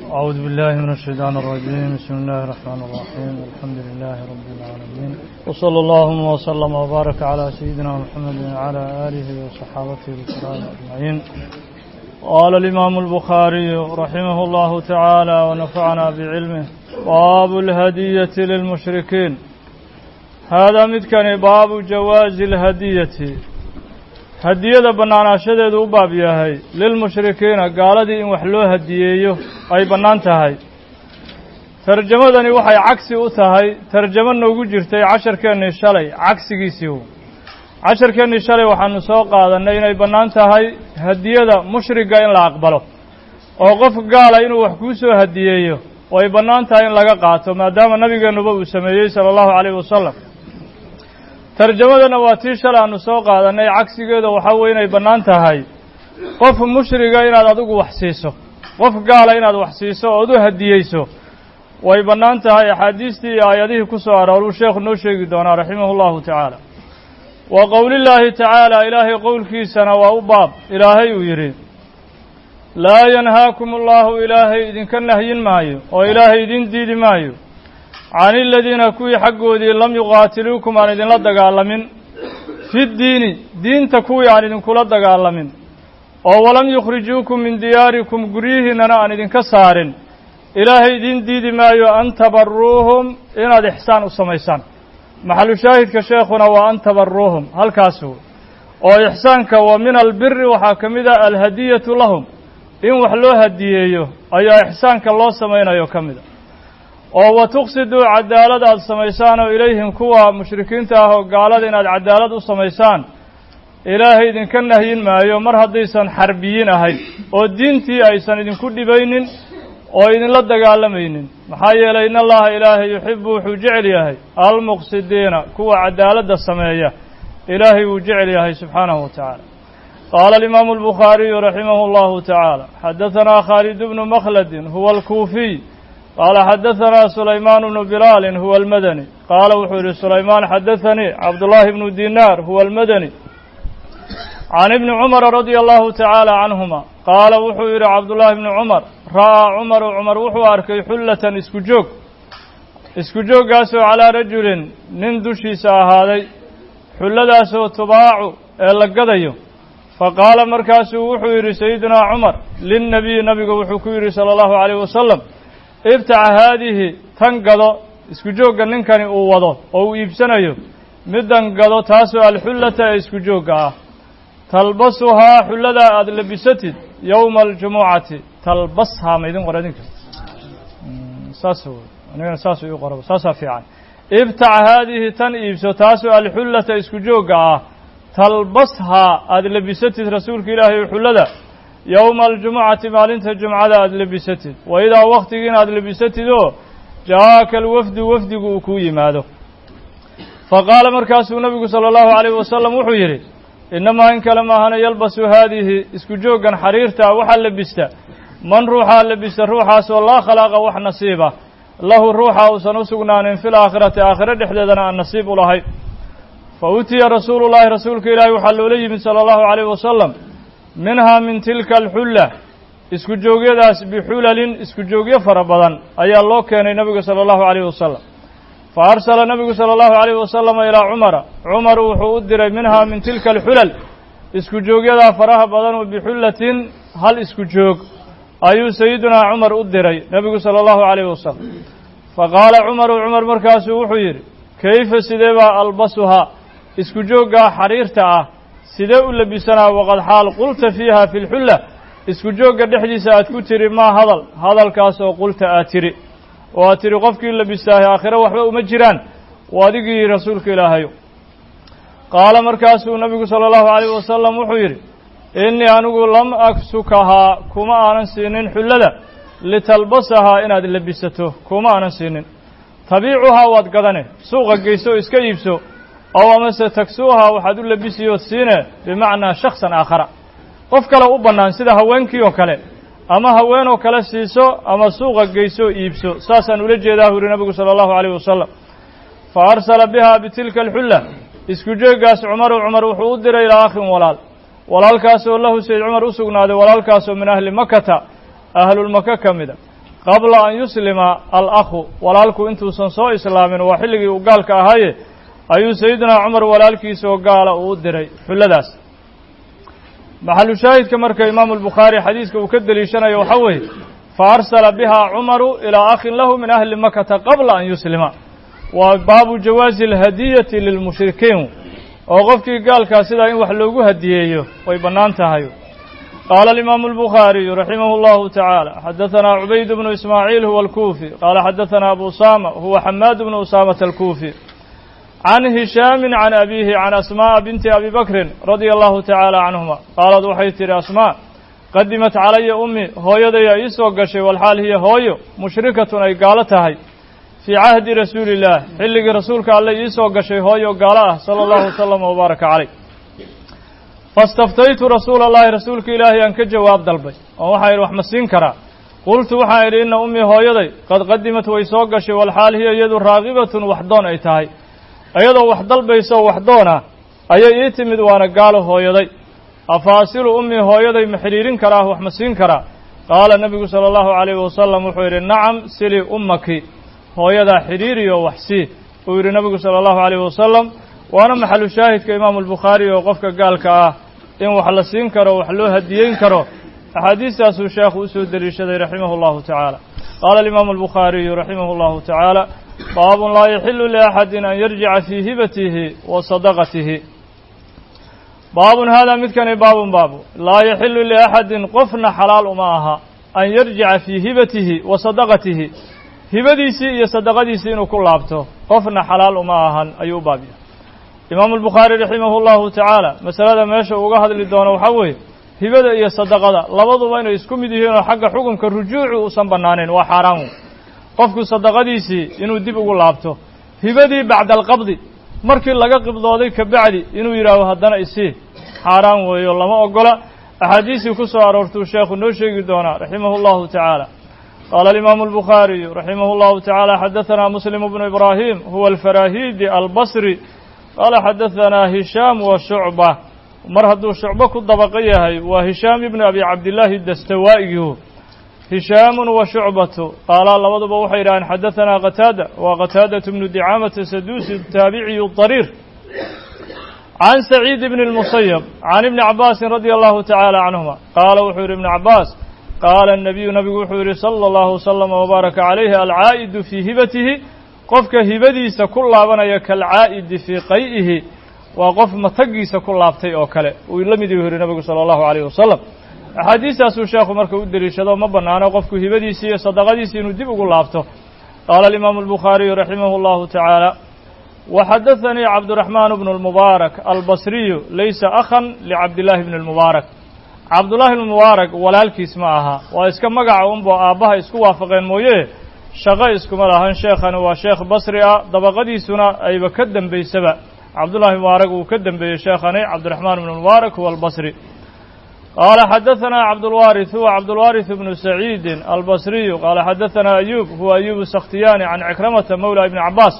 أعوذ بالله من الشيطان الرجيم بسم الله الرحمن الرحيم الحمد لله رب العالمين وصلى اللهم وسلم وبارك على سيدنا محمد وعلى آله وصحابته الكرام أجمعين قال الإمام البخاري رحمه الله تعالى ونفعنا بعلمه باب الهدية للمشركين هذا مدكن باب جواز الهدية hadiyada bannaanaashadeedu u baab yahay lilmushrikiina gaaladii in wax loo hadiyeeyo ay bannaan tahay tarjamadani waxay cagsi u tahay tarjamo noogu jirtay casharkeennii shalay cagsigiisii casharkeennii shalay waxaanu soo qaadannay inay bannaan tahay hadiyada mushriga in la aqbalo oo qof gaala inuu wax kuu soo hadiyeeyo oo ay bannaan tahay in laga qaato maadaama nabigeennuba uu sameeyey sala allahu calayhi wasalam tarjamadana waa tii shalay aanu soo qaadannay cagsigeeda waxaa weye inay bannaan tahay qof mushriga inaad adigu wax siiso qof gaala inaad wax siiso ood u hadiyeyso way bannaan tahay axaadiistii iyo aayadihii ku soo arooruu sheekhu noo sheegi doonaa raximahu llahu tacaala wa qowlillaahi tacaala ilaahay qowlkiisana waa u baab ilaahay uu yidhi laa yanhaakum allahu ilaahay idinka nahyin maayo oo ilaahay idin diidi maayo can iladiina kuwii xaggoodii lam yuqaatiluukum aan idinla dagaalamin fi ddiini diinta kuwii aan idinkula dagaalamin oo walam yukhrijuukum min diyaarikum guryihiinnana aan idinka saarin ilaahay idin diidi maayo an tabaruuhum inaad ixsaan u samaysaan maxalu shaahidka sheekhuna waa an tabaruuhum halkaasu oo ixsaanka wa min albiri waxaa ka mid ah alhadiyatu lahum in wax loo hadiyeeyo ayaa ixsaanka loo samaynayo ka mid a oo wa tuqsiduu cadaalad aada samaysaan oo ilayhim kuwa mushrikiinta ah oo gaalada inaad cadaalad u samaysaan ilaahay idinka nahyin maayo mar haddaysan xarbiyiin ahayd oo diintii aysan idinku dhibaynin oo idinla dagaalamaynin maxaa yeelay in allaha ilaahay yuxibu wuxuu jecel yahay almuqsidiina kuwa cadaaladda sameeya ilaahay wuu jecel yahay subxaanahu wa tacaala qaala alimaamu albukhaariyu raximahu allahu tacaala xadahanaa khaalid bnu makhladin huwa alkuufiy qaala xadahanaa sulaymaan bnu bilaalin huwa almadani qaala wuxuu yihi sulaymaan xadaanii cabdullaahi bnu dinaar huwa almadani can ibni cumara radia allahu tacaala canhuma qaala wuxuu yidhi cabdullaahi bni cumar ra'aa cumaru cumar wuxuu arkay xullatan isku joog isku jooggaasoo calaa rajulin nin dushiisa ahaaday xulladaasoo tubaacu ee la gadayo fa qaala markaasuu wuxuu yidhi sayidunaa cumar linnabiyi nabiga wuxuu ku yidhi sala allahu calayh wasalam ibtaca haadihi tan gado isku joogga ninkani uu wado oo uu iibsanayo middan gado taasoo alxullata ee isku joogga ah talbasuhaa xulladaa aada labisatid yowma aljumucati talbashaa ma idin qora idinka saas anigana saas ii qoraba saasaa fiican ibtac haadihi tan iibso taasoo alxullata isku joogga ah talbashaa aada labisatid rasuulka ilaahay xullada yowma aljumucati maalinta jumcada aada labisatid wa idaa waktigiina aada labisatid oo ja'aaka alwafdu wafdigu uu kuu yimaado fa qaala markaasuu nabigu sala allahu calayhi wasalam wuxuu yidhi innamaa in kale maahana yalbasu haadihi isku jooggan xariirta ah waxaa labista man ruuxaa labista ruuxaasoo laa khalaaqa wax nasiiba lahu ruuxa uusan u sugnaanin fil aakhirati aakhiro dhexdeedana aan nasiib u lahayn fa utiya rasuulu llaahi rasuulka ilaahi waxaa loola yimid sala allahu calayhi wasalam minhaa min tilka alxulla isku joogyadaas bixulalin isku joogyo fara badan ayaa loo keenay nabiga sala allahu calayhi wasalam fa arsala nabigu sala allahu calayhi wasalama ilaa cumara cumar wuxuu u diray minhaa min tilka alxulal isku joogyadaa faraha badan oo bixullatin hal isku joog ayuu sayidunaa cumar u diray nebigu sala allahu calayhi wasalam fa qaala cumaru cumar markaasuu wuxuu yidhi kayfa sidee baa albasuhaa isku jooggaa xariirta ah sidee u labisanaa waqad xaal qulta fiiha fi lxulla isku joogga dhexdiisa aad ku tiri maa hadal hadalkaas oo qulta aad tiri oo aad tiri qofkii labistaahay aakhiro waxba uma jiraan waa adigii rasuulka ilaahayo qaala markaasuu nabigu sala allahu calayh wasalam wuxuu yidhi innii anigu lam aksukahaa kuma aanan siinin xullada litalbasahaa inaad labisato kuma aanan siinin tabiicuhaa waad gadane suuqa geyso o iska iibso ow amase tagsuuhaa waxaad u labisiyood siine bimacnaa shaksan aakhara qof kale u bannaan sida haweenkii oo kale ama haweenoo kale siiso ama suuqa geyso iibso saasaan ula jeedaa hu yuri nabigu sala allahu calayh wasalam fa arsala bihaa bitilka alxulla isku jooggaas cumaru cumar wuxuu u diray ilaa akhin walaal walaalkaasoo lahu sayd cumar u sugnaaday walaalkaasoo min ahli makata ahlulmaka ka mida qabla an yuslima alakhu walaalku intuusan soo islaamin waa xilligii uu gaalka ahaaye ayuu sayidinaa cumar walaalkiisoo gaala uu u diray xulladaas maxalu shaahidka marka imaamu albukhaari xadiiska uu ka deliishanayo waxaa weeye fa arsala biha cumaru ilaa akhin lahu min ahli makata qabla an yuslima waa baabu jawaazi alhadiyati lilmushrikiin oo qofkii gaalkaa sidaa in wax loogu hadiyeeyo way bannaan tahay qaala alimaamu albukhaariyu raximah اllahu tacaala xadahanaa cubayd bnu ismaaciil huwa alkuufi qaala xadahanaa abu usama huwa xamaad bnu usaamata alkuufi can hishaamin can abiihi can asmaa'a binti abi bakrin radia allahu tacaala canhuma qaalad waxay tidhi asmaa qadimat calaya ummi hooyadaya ii soo gashay walxaal hiya hooyo mushrikatun ay gaalo tahay fii cahdi rasuuli illaah xilligii rasuulka alle ii soo gashay hooyo gaalo ah sala allahu wasalam wabaaraka caleyh fastaftaytu rasuula allahi rasuulka ilaahay aan ka jawaab dalbay oo waxaa idhi wax ma siin karaa qultu waxaan idhi inna ummii hooyaday qad qadimat way soo gashay walxaal hiya iyadu raagibatun waxdoon ay tahay iyadoo wax dalbaysa oo waxdoona ayay ii timid waana gaalo hooyaday afaasilu ummii hooyaday ma xidhiirin karaa wax ma siin karaa qaala nebigu sala allahu calayhi wasalam wuxuu yidhi nacam silii ummaki hooyadaa xidhiiriyo wax sii uu yidhi nebigu sala allahu calayhi wasalam waana maxalu shaahidka imaamu albukhaari oo qofka gaalka ah in wax la siin karo wax loo hadiyeyn karo axaadiistaasuu sheekhu usoo deliishaday raximah allahu tacaala qaala alimaamu albukhaariyu raximah allahu tacaala baabun laa yaxilu liaxadin an yarjica fii hibatihi wa sadaqatihi baabun haadaa midkani baabun baabu laa yaxilu liaxadin qofna xalaal uma aha an yarjica fii hibatihi wa sadaqatihi hibadiisii iyo sadaqadiisii inuu ku laabto qofna xalaal uma ahan ayuu u baabya imaamu albukhaari raximahu llahu tacaala masalada meesha uga hadli doono waxaa weeye hibada iyo sadaqada labaduba inay isku mid yihiin oo xagga xukunka rujuuci uusan bannaanayn waa xaaraan wey qofku sadaqadiisii inuu dib ugu laabto hibadii bacda alqabdi markii laga qibdooday ka bacdi inuu yidhaaho haddana isii xaaraan weeyo lama ogola axaadiistii ku soo aroortuu sheekhu noo sheegi doonaa raximahu llahu tacaala qaala alimaamu albukhaariyu raximah llahu tacaala xadahanaa muslim bnu ibraahim huwa alfarahidi albasri qaala xadahanaa hishaam wa shucba mar hadduu shucbo ku dabaqo yahay waa hishaam ibnu abi cabdillaahi dastawaa'igihu hishaamun wa shucbatu qaalaa labaduba waxay yidhaaheen xadahanaa qataada waa qataadatu bnu dicaamata saduusi taabiciyu dariir can saciid ibni اlmusayab can ibni cabaasin radia allahu tacaala canhuma qaala wuxuu yidhi ibnu cabaas qaala الnabiyu nabigu wuxuu yidhi sala allahu wasalama wbaaraka calayhi alcaa'idu fii hibatihi qofka hibadiisa ku laabanaya kaalcaa'idi fii qay'ihi waa qof matagiisa ku laabtay oo kale uu la mid yuu yihi nabigu sala allahu alayh wasalam axaadiistaasuu sheekhu marka u deliishado ma bannaano qofku hibadiisii iyo sadaqadiisii inuu dib ugu laabto qaala alimaamu albukhaariyu raximah allahu tacaala waxadaanii cabduraxmaan bnu lmubaarak albasriyu laysa akhan licabdillaahi bni lmubaarak cabdullaahi bnu mubaarak walaalkiis ma aha waa iska magaca unbo aabbaha isku waafaqeen mooye shaqo iskuma lahan sheekhani waa sheekh basri ah dabaqadiisuna ayba ka dembaysaba cabdullahi mubaarak uu ka dembeeyey sheekhani cabdiraxmaan bnu mubaarak huwa albasri qaala xadahanaa cabdulwaariث huwa cabdulwaariث bnu saciidin albasriyu qaala xadahanaa ayuub huwa ayuub sakhtiyaani can cikramata mawla ibni cabaas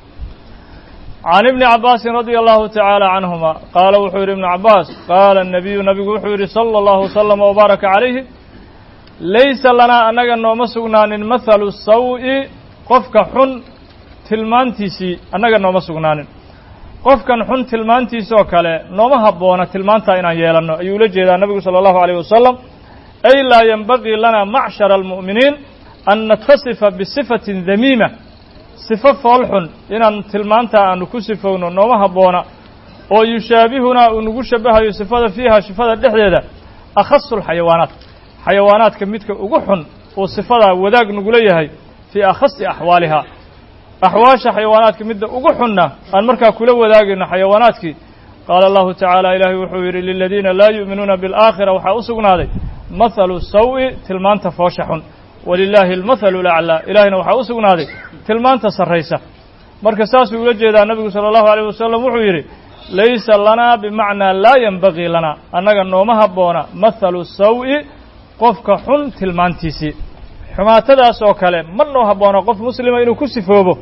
can ibni cabaasin radia allahu tacaala canhuma qaala wuxuu yidhi ibnu cabaas qaala الnabiyu nabigu wuxuu yidhi salى اllahu waslama wbaaraka calayhi laysa lanaa annaga nooma sugnaanin mathalu saw-i qofka xun tilmaantiisii annaga nooma sugnaanin qofkan xun tilmaantiisoo kale nooma habboona tilmaantaa inaan yeelanno ayuu ula jeedaa nabigu sala allahu alayh wasalam ay laa yenbagii lana macshara almu'miniin an natasifa bisifatin damiima sifo fool xun inaan tilmaantaa aanu ku sifowno nooma habboona oo yushaabihunaa uu nagu shabahayo sifada fiiha sifada dhexdeeda akhasu lxayawaanaat xayawaanaadka midka ugu xun uu sifadaa wadaag nagula yahay fii akhasi axwaaliha axwaasha xayawaanaadka midda ugu xunna aan markaa kula wadaagayno xayawaanaadkii qaala allahu tacaala ilaahay wuxuu yidhi liladiina laa yu'minuuna biاlaakhira waxaa u sugnaaday mathalu saw-i tilmaanta foosha xun walilaahi almathalu laclaa ilaahayna waxaa u sugnaaday tilmaanta sarraysa marka saasuu ula jeedaa nabigu sala allahu alayh wasalam wuxuu yidhi laysa lanaa bimacnaa laa yenbagii lanaa annaga nooma habboona mathalu saw-i qofka xun tilmaantiisii xumaatadaas oo kale ma noo habboona qof muslima inuu ku sifoobo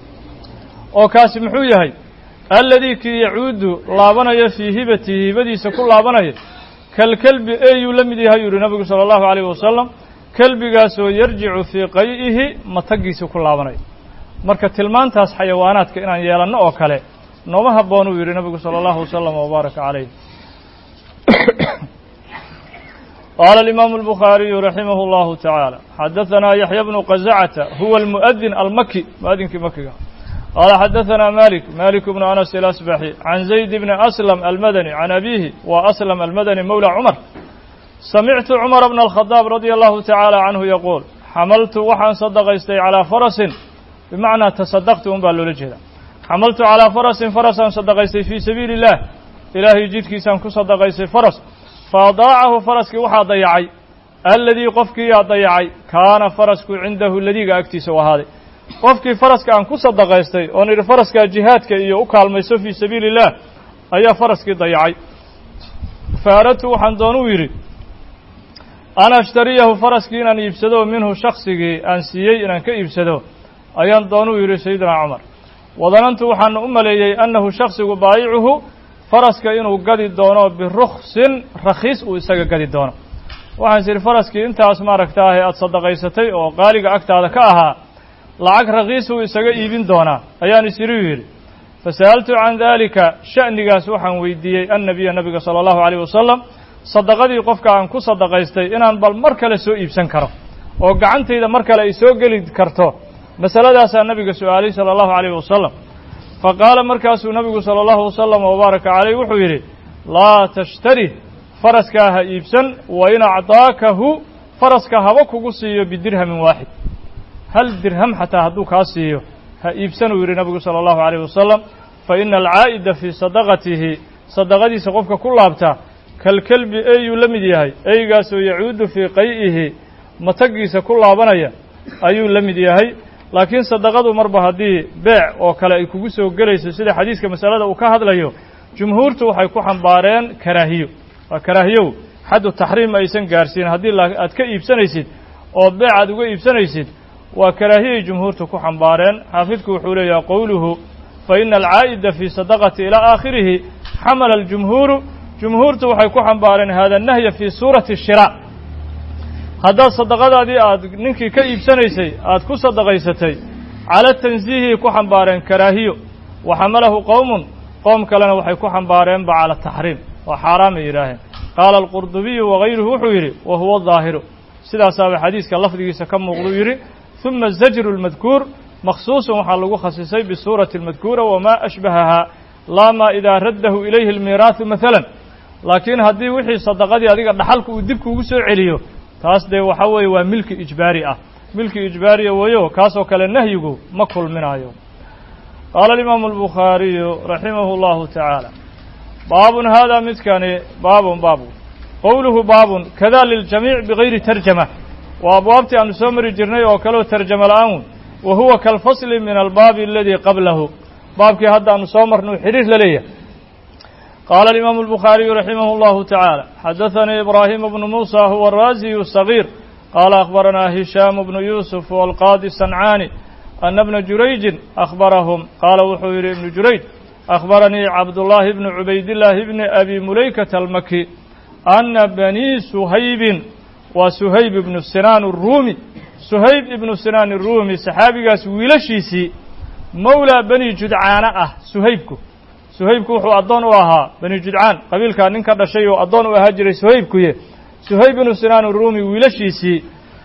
oo kaasi muxuu yahay alladii kii yacuudu laabanayo fii hibatihi hibadiisa ku laabanaya kalkelbi eyuu la mid yahay yuu yihi nabigu sala allahu alayh wasalam kelbigaasoo yarjicu fii qay'ihi matagiisii ku laabanayo marka tilmaantaas xayawaanaadka inaan yeelanno oo kale nooma habboon uu yidhi nabigu sala allahu wasalam wabaaraka calayh qaala alimaamu albukhaariyu raximah اllahu tacaala xadahanaa yaxya bnu qazacata huwa almu'adin almaki mu'adinkii makiga qaala xadahanaa malik malik bnu anas ilasbaxi can zayd bni aslam almadani can abiihi wa aslam almadani mowla cumar samictu cumara bna alkhadaab radia allahu tacaala canhu yaquul xamaltu waxaan sadaqaystay calaa farasin bimacnaa tasadaqtu un baa loola jeeda xamaltu calaa farasin farasaan sadaqaystay fii sabiili illah ilaahay jidkiisaan ku sadaqaystay faras fa adaacahu faraskii waxaa dayacay alladii qofkiiyaa dayacay kaana farasku cindahu ladiga agtiisa u ahaaday qofkii faraska aan ku sadaqaystay oon idhi faraskaa jihaadka iyo u kaalmayso fii sabiili illah ayaa faraskii dayacay fa aradtu waxaan doonuu yidhi an ashtariyahu faraskii inaan iibsado minhu shaksigii aan siiyey inaan ka iibsado ayaan doonuu yidhi sayidina cumar wadanantu waxaana u maleeyey annahu shaksigu baayicuhu faraska inuu gadi doono biruksin rakhiis uu isaga gadi doono waxaan is idhi faraskii intaas maaragtaahe aada sadaqaysatay oo qaaliga agtaada ka ahaa lacag rakhiis uu isaga iibin doonaa ayaan is idhi yidhi fasa'altu can daalika sha'nigaas waxaan weydiiyey annabiya nabiga sala allahu calayh wasalam sadaqadii qofka aan ku sadaqaystay inaan bal mar kale soo iibsan karo oo gacantayda mar kale ay soo geli karto masaladaasaa nabiga su-aalay sala allahu calayh wasalam fa qaala markaasuu nabigu sala allahu wasalam wabaaraka caleyh wuxuu yidhi laa tashtari faraskaa ha iibsan wa in acdaakahu faraska haba kugu siiyo bidirhamin waaxid hal dirham xataa hadduu kaa siiyo ha iibsanuu yidhi nabigu sala allahu calayh wasalam fa ina alcaa'ida fii sadaqatihi sadaqadiisa qofka ku laabta kalkelbi eeyuu la mid yahay eygaasoo yacuudu fii qay'ihi matagiisa ku laabanaya ayuu la mid yahay laakiin sadaqadu marba haddii beec oo kale ay kugu soo gelayso sida xadiiska masalada uu ka hadlayo jumhuurtu waxay ku xambaareen karaahiyo waa karaahiyow xaddu taxriim aysan gaarsiin haddii aad ka iibsanaysid oo beec aad uga iibsanaysid waa karaahiyay jumhuurtu ku xambaareen xaafidku wuxuu leeyahay qowluhu fa ina alcaa'ida fii sadaqati ilaa aakhirihi xamala aljumhuuru jumhuurtu waxay ku xambaareen hada nahya fii suurati shira haddaad sadaqadaadii aad ninkii ka iibsanaysay aad ku sadaqaysatay cala tansiihii ku xambaareen karaahiyo wa xamalahu qowmun qoom kalena waxay ku xambaareenba cala taxriim waa xaaraamay yidhaaheen qaala alqurdubiyu wagayruhu wuxuu yidhi wa huwa daahiru sidaasaaba xadiiska lafdigiisa ka muuqduu yidhi huma zajru lmadkuur makhsuusun waxaa lagu khasisay bisuurati almadkuura wamaa ashbahahaa laa maa idaa raddahu ilayhi almiiraahu maalan laakiin haddii wixii sadaqadii adiga dhaxalku uu dib kuugu soo celiyo taas dee waxaa weeye waa milki ijbaari ah milki ijbaariya weeyo kaasoo kale nahyigu ma kulminaayo qaala alimaamu albukhaariyu raximahu allahu tacaala baabun haadaa midkani baabun baabu qowluhu baabun kada liljamiic bigayri tarjama waa abwaabtii aanu soo mari jirnay oo kaleo tarjama la-aan wa huwa kalfasli min albaabi aladii qablahu baabkii hadda aanu soo marnuu xidhiir la leeyahay qaala alimaamu albukhaariyu raximah allahu tacaala xadaثanii ibraahimu bnu muusa huwa araasiyu sagiir qaala akhbaranaa hishaamu bnu yuusuf walqaadi sancaani ana bna jurayjin akhbarahum qaala wuxuu yidhi ibnu jurayj akhbaranii cabdullaahi bnu cubaydillaahi bni abi mulaykata almaki ana banii suhaybin waa suhayb ibnu sinaan aruumi suhayb ibnu sinaan aruumi saxaabigaas wiilashiisii mowlaa bani judcaana ah suhaybku suhaybku wuxuu addoon u ahaa bani judcaan qabiilkaa nin ka dhashay oo addoon u ahaa jiray suhaybkuye suhayb ibnu sinaan aruumi wiilashiisii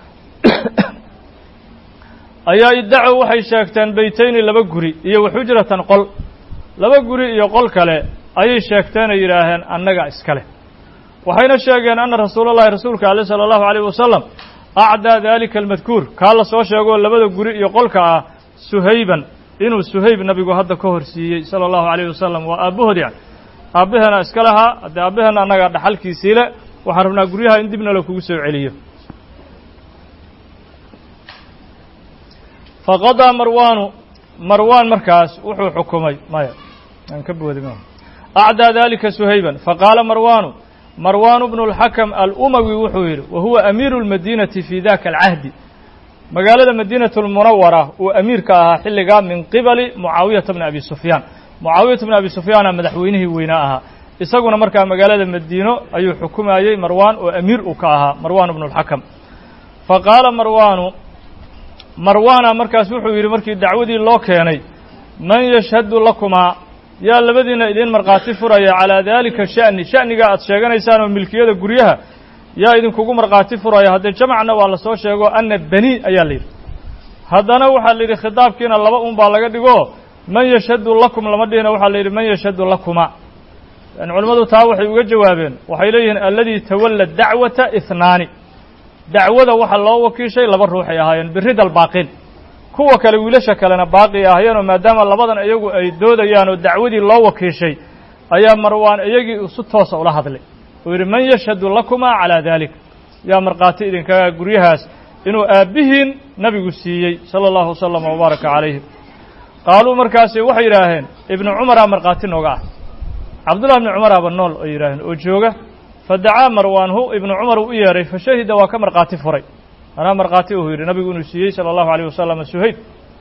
ayaa iddacow waxay sheegteen beytayni laba guri iyo waxujratan qol laba guri iyo qol kale ayay sheegteenay yidhaaheen annaga iskale waxayna sheegeen anna rasuulallahi rasuulka ale sala allahu alayh wasalam acdaa daalika almadkuur kaa la soo sheegoo labada guri iyo qolka ah suhayban inuu suhayb nabigu hadda ka hor siiyey sala allahu alayh wasalam waa aabbahood yani aabbaheena iska lahaa haddee aabbaheena annagaa dhaxalkiisii le waxaan rabnaa guryaha in dibna la kugu soo celiyo faqadaa marwaanu marwaan markaas wuxuu xukumay maya aan ka boodi ma acdaa dalika suhayban faqaala marwaanu marwaan bnu اlxakam alumawi wuxuu yidhi wa huwa amiiru اlmadiinati fi daka alcahdi magaalada madiinatu lmunawara uu amiirka ahaa xilligaa min qibali mucaawiyata bni abi sufyaan mucaawiyata bni abi sufyaana madaxweynihii weynaa ahaa isaguna markaa magaalada madiino ayuu xukumayey marwaan oo amiir uu ka ahaa marwaan bnu اlxakam fa qaala marwaanu marwaana markaas wuxuu yidhi markii dacwadii loo keenay man yashhadu lakumaa yaa labadiina idiin markhaati furaya calaa daalika sha'ni sha'niga aad sheeganaysaan oo milkiyada guryaha yaa idinkugu markhaati furaya haddee jamacna waa la soo sheego anna bani ayaa la yidhi haddana waxaa la yidhi khitaabkiina laba un baa laga dhigo man yashhadu lakum lama dhihina waxaa la yidhi man yashhadu lakuma yani culimmadu taa waxay uga jawaabeen waxay leeyihiin alladii tawalla dacwata ihnaani dacwada waxa loo wakiishay laba ruuxay ahaayeen birida albaaqiin kuwa kale wiilasha kalena baaqi ahaayeenoo maadaama labadan iyagu ay doodayaan oo dacwadii loo wakiishay ayaa marwaan iyagii si toosa ula hadlay uu yidhi man yashhadu lakumaa calaa dalik yaa markhaati idinkaga guryahaas inuu aabbihiin nabigu siiyey sala allahu wasalama wabaaraka calayhim qaaluu markaasi waxay yidhaaheen ibnu cumaraa markhaati nooga ah cabdullah ibni cumaraaba nool ay yidhaaheen oo jooga fadacaa marwaanhu ibnu cumar uu u yeedhay fa shahida waa ka markhaati furay anaa markhaati uu yidhi nabigu inuu siiyey sala allahu alayh wasalam suhayb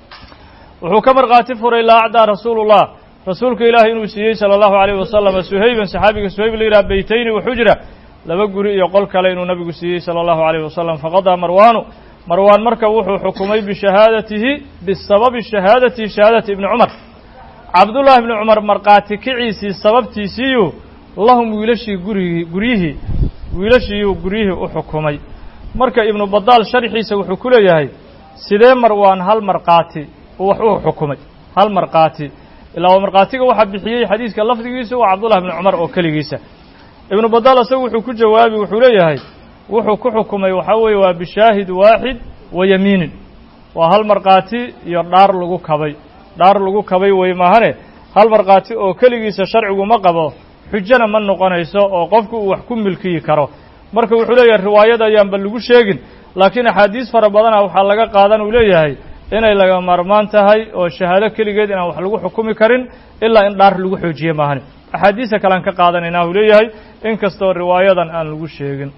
wuxuu ka markhaati furay laa acdaa rasuulullah rasuulka ilaahay inuu siiyey sala allahu alayh wasalam suhayban saxaabiga suhayb la yidhaha beytayni wa xujra laba guri iyo qol kale inuu nabigu siiyey sala allahu alayh wasalam faqadaa marwaanu marwaan marka wuxuu xukumay bishahaadatihi bisababi shahaadatihi shahaadati ibni cumar cabdullaahi ibni cumar markhaati kiciisii sababtiisiiyu lahum wiilashii gurigii guryihii wiilashiiyuu guryihii u xukumay marka ibnu badaal sharxiisa wuxuu ku leeyahay sidee marwaan hal markhaati wax u xukumay hal markhaati ilaa waa markhaatiga waxaa bixiyey xadiiska lafdigiisa waa cabdullahi ibni cumar oo keligiisa ibnu badaal isagu wuxuu ku jawaabi wuxuu leeyahay wuxuu ku xukumay waxaa weeye waa bishaahid waaxid wa yamiinin waa hal markhaati iyo dhaar lagu kabay dhaar lagu kabay wey maahane hal markhaati oo keligiisa sharcigu ma qabo xujana ma noqonayso oo qofku uu wax ku milkiyi karo marka wuxuu leeyahay riwaayada ayaanba lagu sheegin laakiin axaadiis fara badana waxaa laga qaadan uu leeyahay inay laga maarmaan tahay oo shahaado keligeed inaan wax lagu xukumi karin ilaa in dhaar lagu xoojiye maahane axaadiista kalean ka qaadanaynaa uu leeyahay in kastoo riwaayadan aan lagu sheegin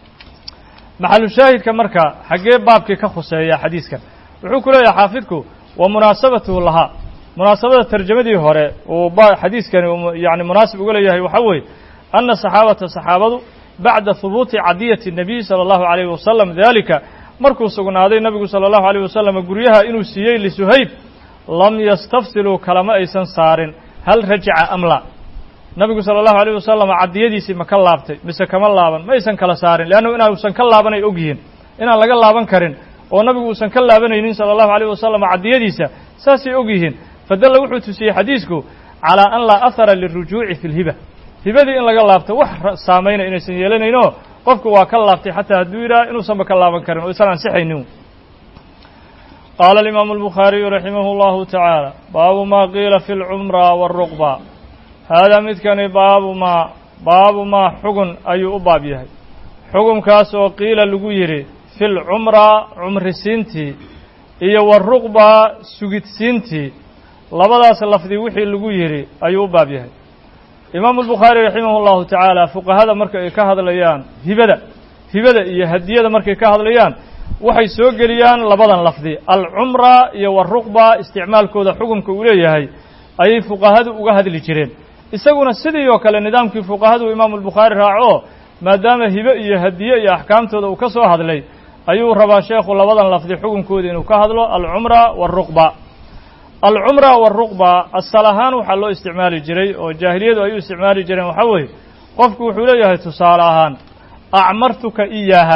maxalu shaahidka marka xaggee baabkii ka khuseeya xadiiskan wuxuu ku leeyahay xaafidku wa munaasabatuhu lahaa munaasabada tarjamadii hore uu xadiiskani yani munaasib uga leeyahay waxaa weeye ana saxaabata saxaabadu bacda hubuuti cadiyati الnabiy salى اllahu alayh wasalam dalika markuu sugnaaday nabigu salى اllahu alayh wasalam guryaha inuu siiyey lisuhayb lam yastafsiluu kalama aysan saarin hal rajaca am la nabigu salى اllahu alayh wasalam cadiyadiisii ma ka laabtay mise kama laaban ma aysan kala saarin leannu inausan ka laaban ay og yihiin inaan laga laaban karin oo nabigu uusan ka laabanaynin salى اllahu alayh wasalam cadiyadiisa saasay og yihiin fadalla wuxuu tusiyey xadiisku calىa an laa ahara liلrujuuci fi اlhiba hibadii in laga laabto wax saamayna inaysan yeelanayno qofku waa ka laabtay xataa hadduu yidhaha inuusanba ka laaban karin oo isan ansixaynin qaala alimaamu albukhaariyu raximah اllahu tacaala baabu maa qiila fi اlcumra wاlruqba haadaa midkani baabu maa baabu maa xugun ayuu u baab yahay xugunkaas oo qiila lagu yidhi fi lcumra cumrisiintii iyo waruqba sugidsiintii labadaas lafdi wixii lagu yidhi ayuu u baab yahay imaamu albukhaari raximah اllahu tacaala fuqahada marka ay ka hadlayaan hibada hibada iyo hadiyada markay ka hadlayaan waxay soo geliyaan labadan lafdi alcumra iyo waruqba isticmaalkooda xukunka uu leeyahay ayay fuqahadu uga hadli jireen isaguna sidii oo kale nidaamkii fuqahadu imaamu albukhaari raaco maadaama hibe iyo hadiye iyo axkaamtooda uu ka soo hadlay ayuu rabaa sheekhu labadan lafdi xukunkooda inuu ka hadlo alcumra waruqba alcumra waruqba asal ahaan waxaa loo isticmaali jiray oo jaahiliyadu ay u isticmaali jireen waxaa weeye qofku wuxuu leeyahay tusaale ahaan acmartuka iyaaha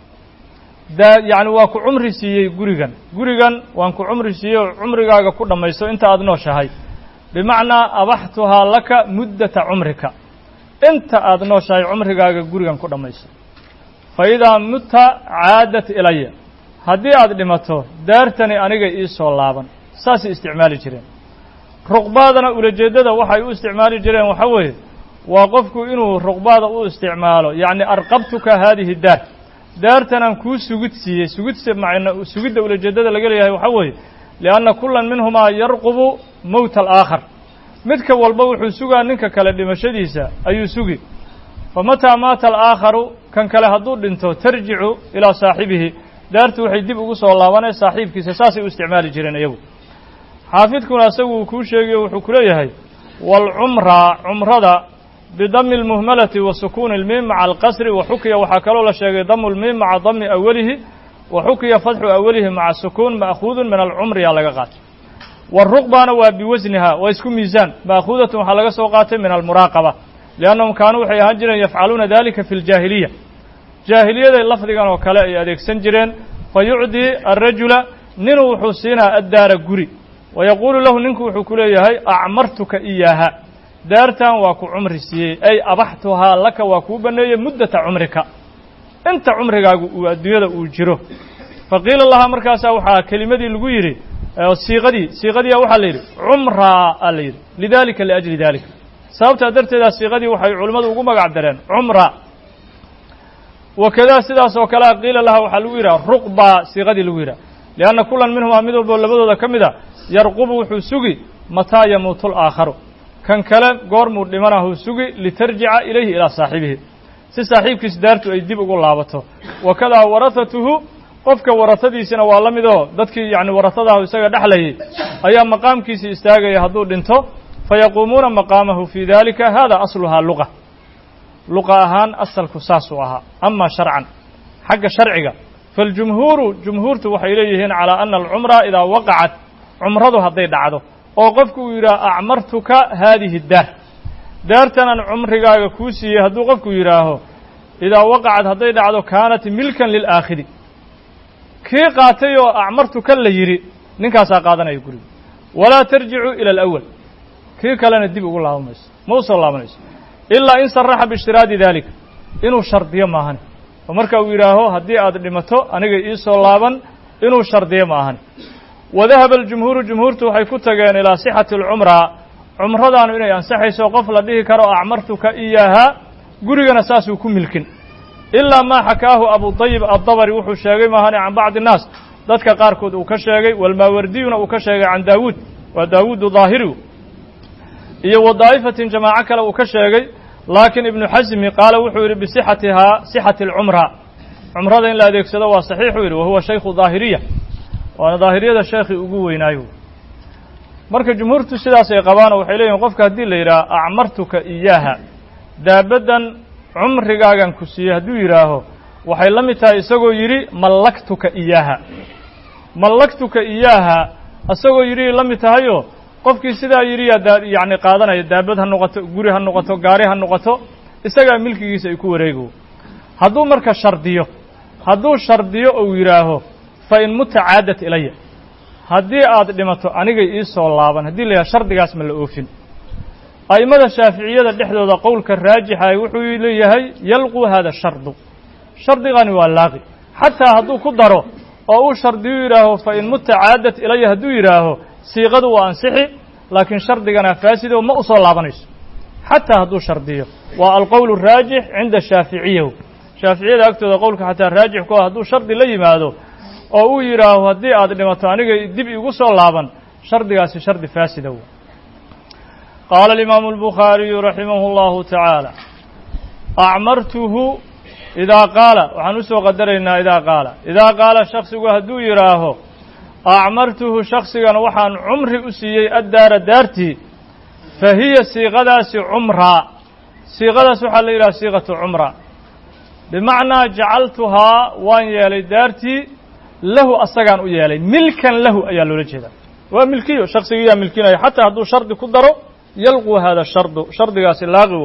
daa yacni waa ku cumri siiyey gurigan gurigan waan ku cumri siiyey oo cumrigaaga ku dhammaysto inta aada nooshahay bimacnaa abaxtuhaa laka muddata cumrika inta aada nooshahay cumrigaaga gurigan ku dhammaysto fa idaa mutta caadat ilaya haddii aada dhimato daartani aniga ii soo laaban saasay isticmaali jireen ruqbaadana ulajeeddada waxay u isticmaali jireen waxaa weeye waa qofku inuu ruqbaada u isticmaalo yacni arqabtuka haadihi daar daartanaan kuu sugid siiyey sugidsa macna sugidda ulajeeddada laga leeyahay waxaa weeye lianna kullan minhumaa yarqubu mowta alaakhar midka walba wuxuu sugaa ninka kale dhimashadiisa ayuu sugi fa mataa maata alaakharu kan kale hadduu dhinto tarjicu ilaa saaxibihi daartu waxay dib ugu soo laabanay saaxiibkiisa saasay u isticmaali jireen iyagu xaafidkuna isagu uu kuu sheegayo wuxuu ku leeyahay waalcumra cumrada bidami اlmuhmalati wa sukuuni اlmiim maca alqasri wa xukiya waxaa kaloo la sheegay damu lmiim maca dami awalihi wa xukiya fatxu awalihi maca sukuun ma'khuudun min alcumriyaa laga qaatay waruqbana waa biwasniha waa isku miisaan ma'khuudatun waxaa laga soo qaatay min almuraaqaba liannahum kaanuu waxay ahaan jireen yafcaluuna dalika fi ljaahiliya jaahiliyaday lafdigan oo kale ay adeegsan jireen fa yucdii alrajula ninuu wuxuu siinaa addaara guri wa yaquulu lahu ninku wuxuu ku leeyahay acmartuka iyaaha daartan waa ku cumri siiyey ay abaxtuhaa laka waa kuu banneeyey muddata cumrika inta cumrigaagu uu adduunyada uu jiro fa qiila lahaa markaasaa waxaa kelimadii lagu yidhi siiqadii siiqadiia waxaa la yidhi cumraa aa la yidhi lidalika liajli dalika sababtaa darteedaa siiqadii waxay culimmadu ugu magac dareen cumra wakadaa sidaas oo kalea qiila laha waxaa lagu yidhaha ruqba siiqadii lagu yidhaha lianna kulan minhumaa mid walbo labadooda ka mid a yarqubu wuxuu sugi mataa yamuutu laakharu kan kale goormuu dhimanahuu sugi litarjica ilayhi ilaa saaxibihi si saaxiibkiis daartu ay dib ugu laabato wakadaa warahatuhu qofka warahadiisina waa la mid oo dadkii yacni warahadahu isaga dhexlayay ayaa maqaamkiisii istaagaya hadduu dhinto fayaquumuuna maqaamahu fii dalika hada asluhaa luqa luqa ahaan asalku saasuu ahaa ama sharcan xagga sharciga faاljumhuuru jumhuurtu waxay leeyihiin calىa ana alcumra idaa waqacat cumradu hadday dhacdo oo qofku uu yidhaah acmartuka haadihi daar daartanan cumrigaaga kuu siiyey hadduu qofku yidhaaho idaa waqacat hadday dhacdo kaanat milkan lilaakhiri kii qaatay oo acmartuka la yidhi ninkaasaa qaadanaya guriga walaa tarjicu ila alawal kii kalena dib ugu laaban mayso ma u soo laabanayso ilaa in saraxa biishtiraadi daalika inuu shardiyo maahani oo marka uu yidhaaho haddii aad dhimato aniga ii soo laaban inuu shardiyo ma ahani wadahaba aljumhuuru jumhuurtu waxay ku tageen ilaa sixati alcumraa cumradaanu inay ansaxayso qof la dhihi karo acmartuka iyaahaa gurigana saasuu ku milkin ilaa maa xakaahu abudayib addabari wuxuu sheegay maahani can bacdi innaas dadka qaarkood uu ka sheegay walmaawardiyuna uu ka sheegay can daawuud waa daawuudu daahirigu iyo wa daa'ifatin jamaaco kale uu ka sheegay laakiin ibnu xasmi qaala wuxuu yidhi bisixatihaa sixati alcumra cumrada in la adeegsado waa saxiixuu yidhi wahuwa shaykhu daahiriya waana daahiriyada sheekhii ugu weynaayo marka jumhuurtu sidaas ay qabaanoo waxay leeyihin qofka haddii la yidhaha acmartuka iyaaha daabaddan cumrigaagan ku siiyey hadduu yidhaaho waxay la mid tahay isagoo yidhi mallaktuka iyaaha mallaktuka iyaaha isagoo yidhi la mid tahayoo qofkii sidaa yidhi yaa yacni qaadanaya daabad ha noqoto guri ha noqoto gaari ha noqoto isagaa milkigiisa ay ku wareego hadduu marka shardiyo hadduu shardiyo ou yidhaaho fa in muta caadat ilaya haddii aad dhimato anigay ii soo laaban haddii la yidhaha shardigaas ma la oofin a'immada shaaficiyada dhexdooda qowlka raajixa wuxuu leeyahay yalqu hada shardu shardigani waa laaqi xataa hadduu ku daro oo uu shardiyu yidhaaho fa in muta caadat ilaya hadduu yidhaaho siiqadu waa ansixi laakiin shardigana faasido ma u soo laabanayso xataa hadduu shardiyo waa alqowl raajix cinda shaaficiyahu shaaficiyada agtooda qowlka xataa raajix ku ah hadduu shardi la yimaado oo uu yidhaaho haddii aad dhimato aniga dib igu soo laaban shardigaasi shardi faasida w qaala alimaamu albukhaariyu raximahu اllahu tacaala acmartuhu idaa qaala waxaan u soo qadaraynaa idaa qaala idaa qaala shaksigu hadduu yidhaaho acmartuhu shaksigan waxaan cumri u siiyey addaara daartii fa hiya siiqadaasi cumraa siiqadaas waxaa la yidhaha siiqatu cumra bimacnaa jacaltuhaa waan yeelay daartii lahu asagaan u yeelay milkan lahu ayaa loola jeedaa waa milkiyo shaksigiiyaa milkinaya xataa hadduu shardi ku daro yalqu hada shardu shardigaasi laaqigo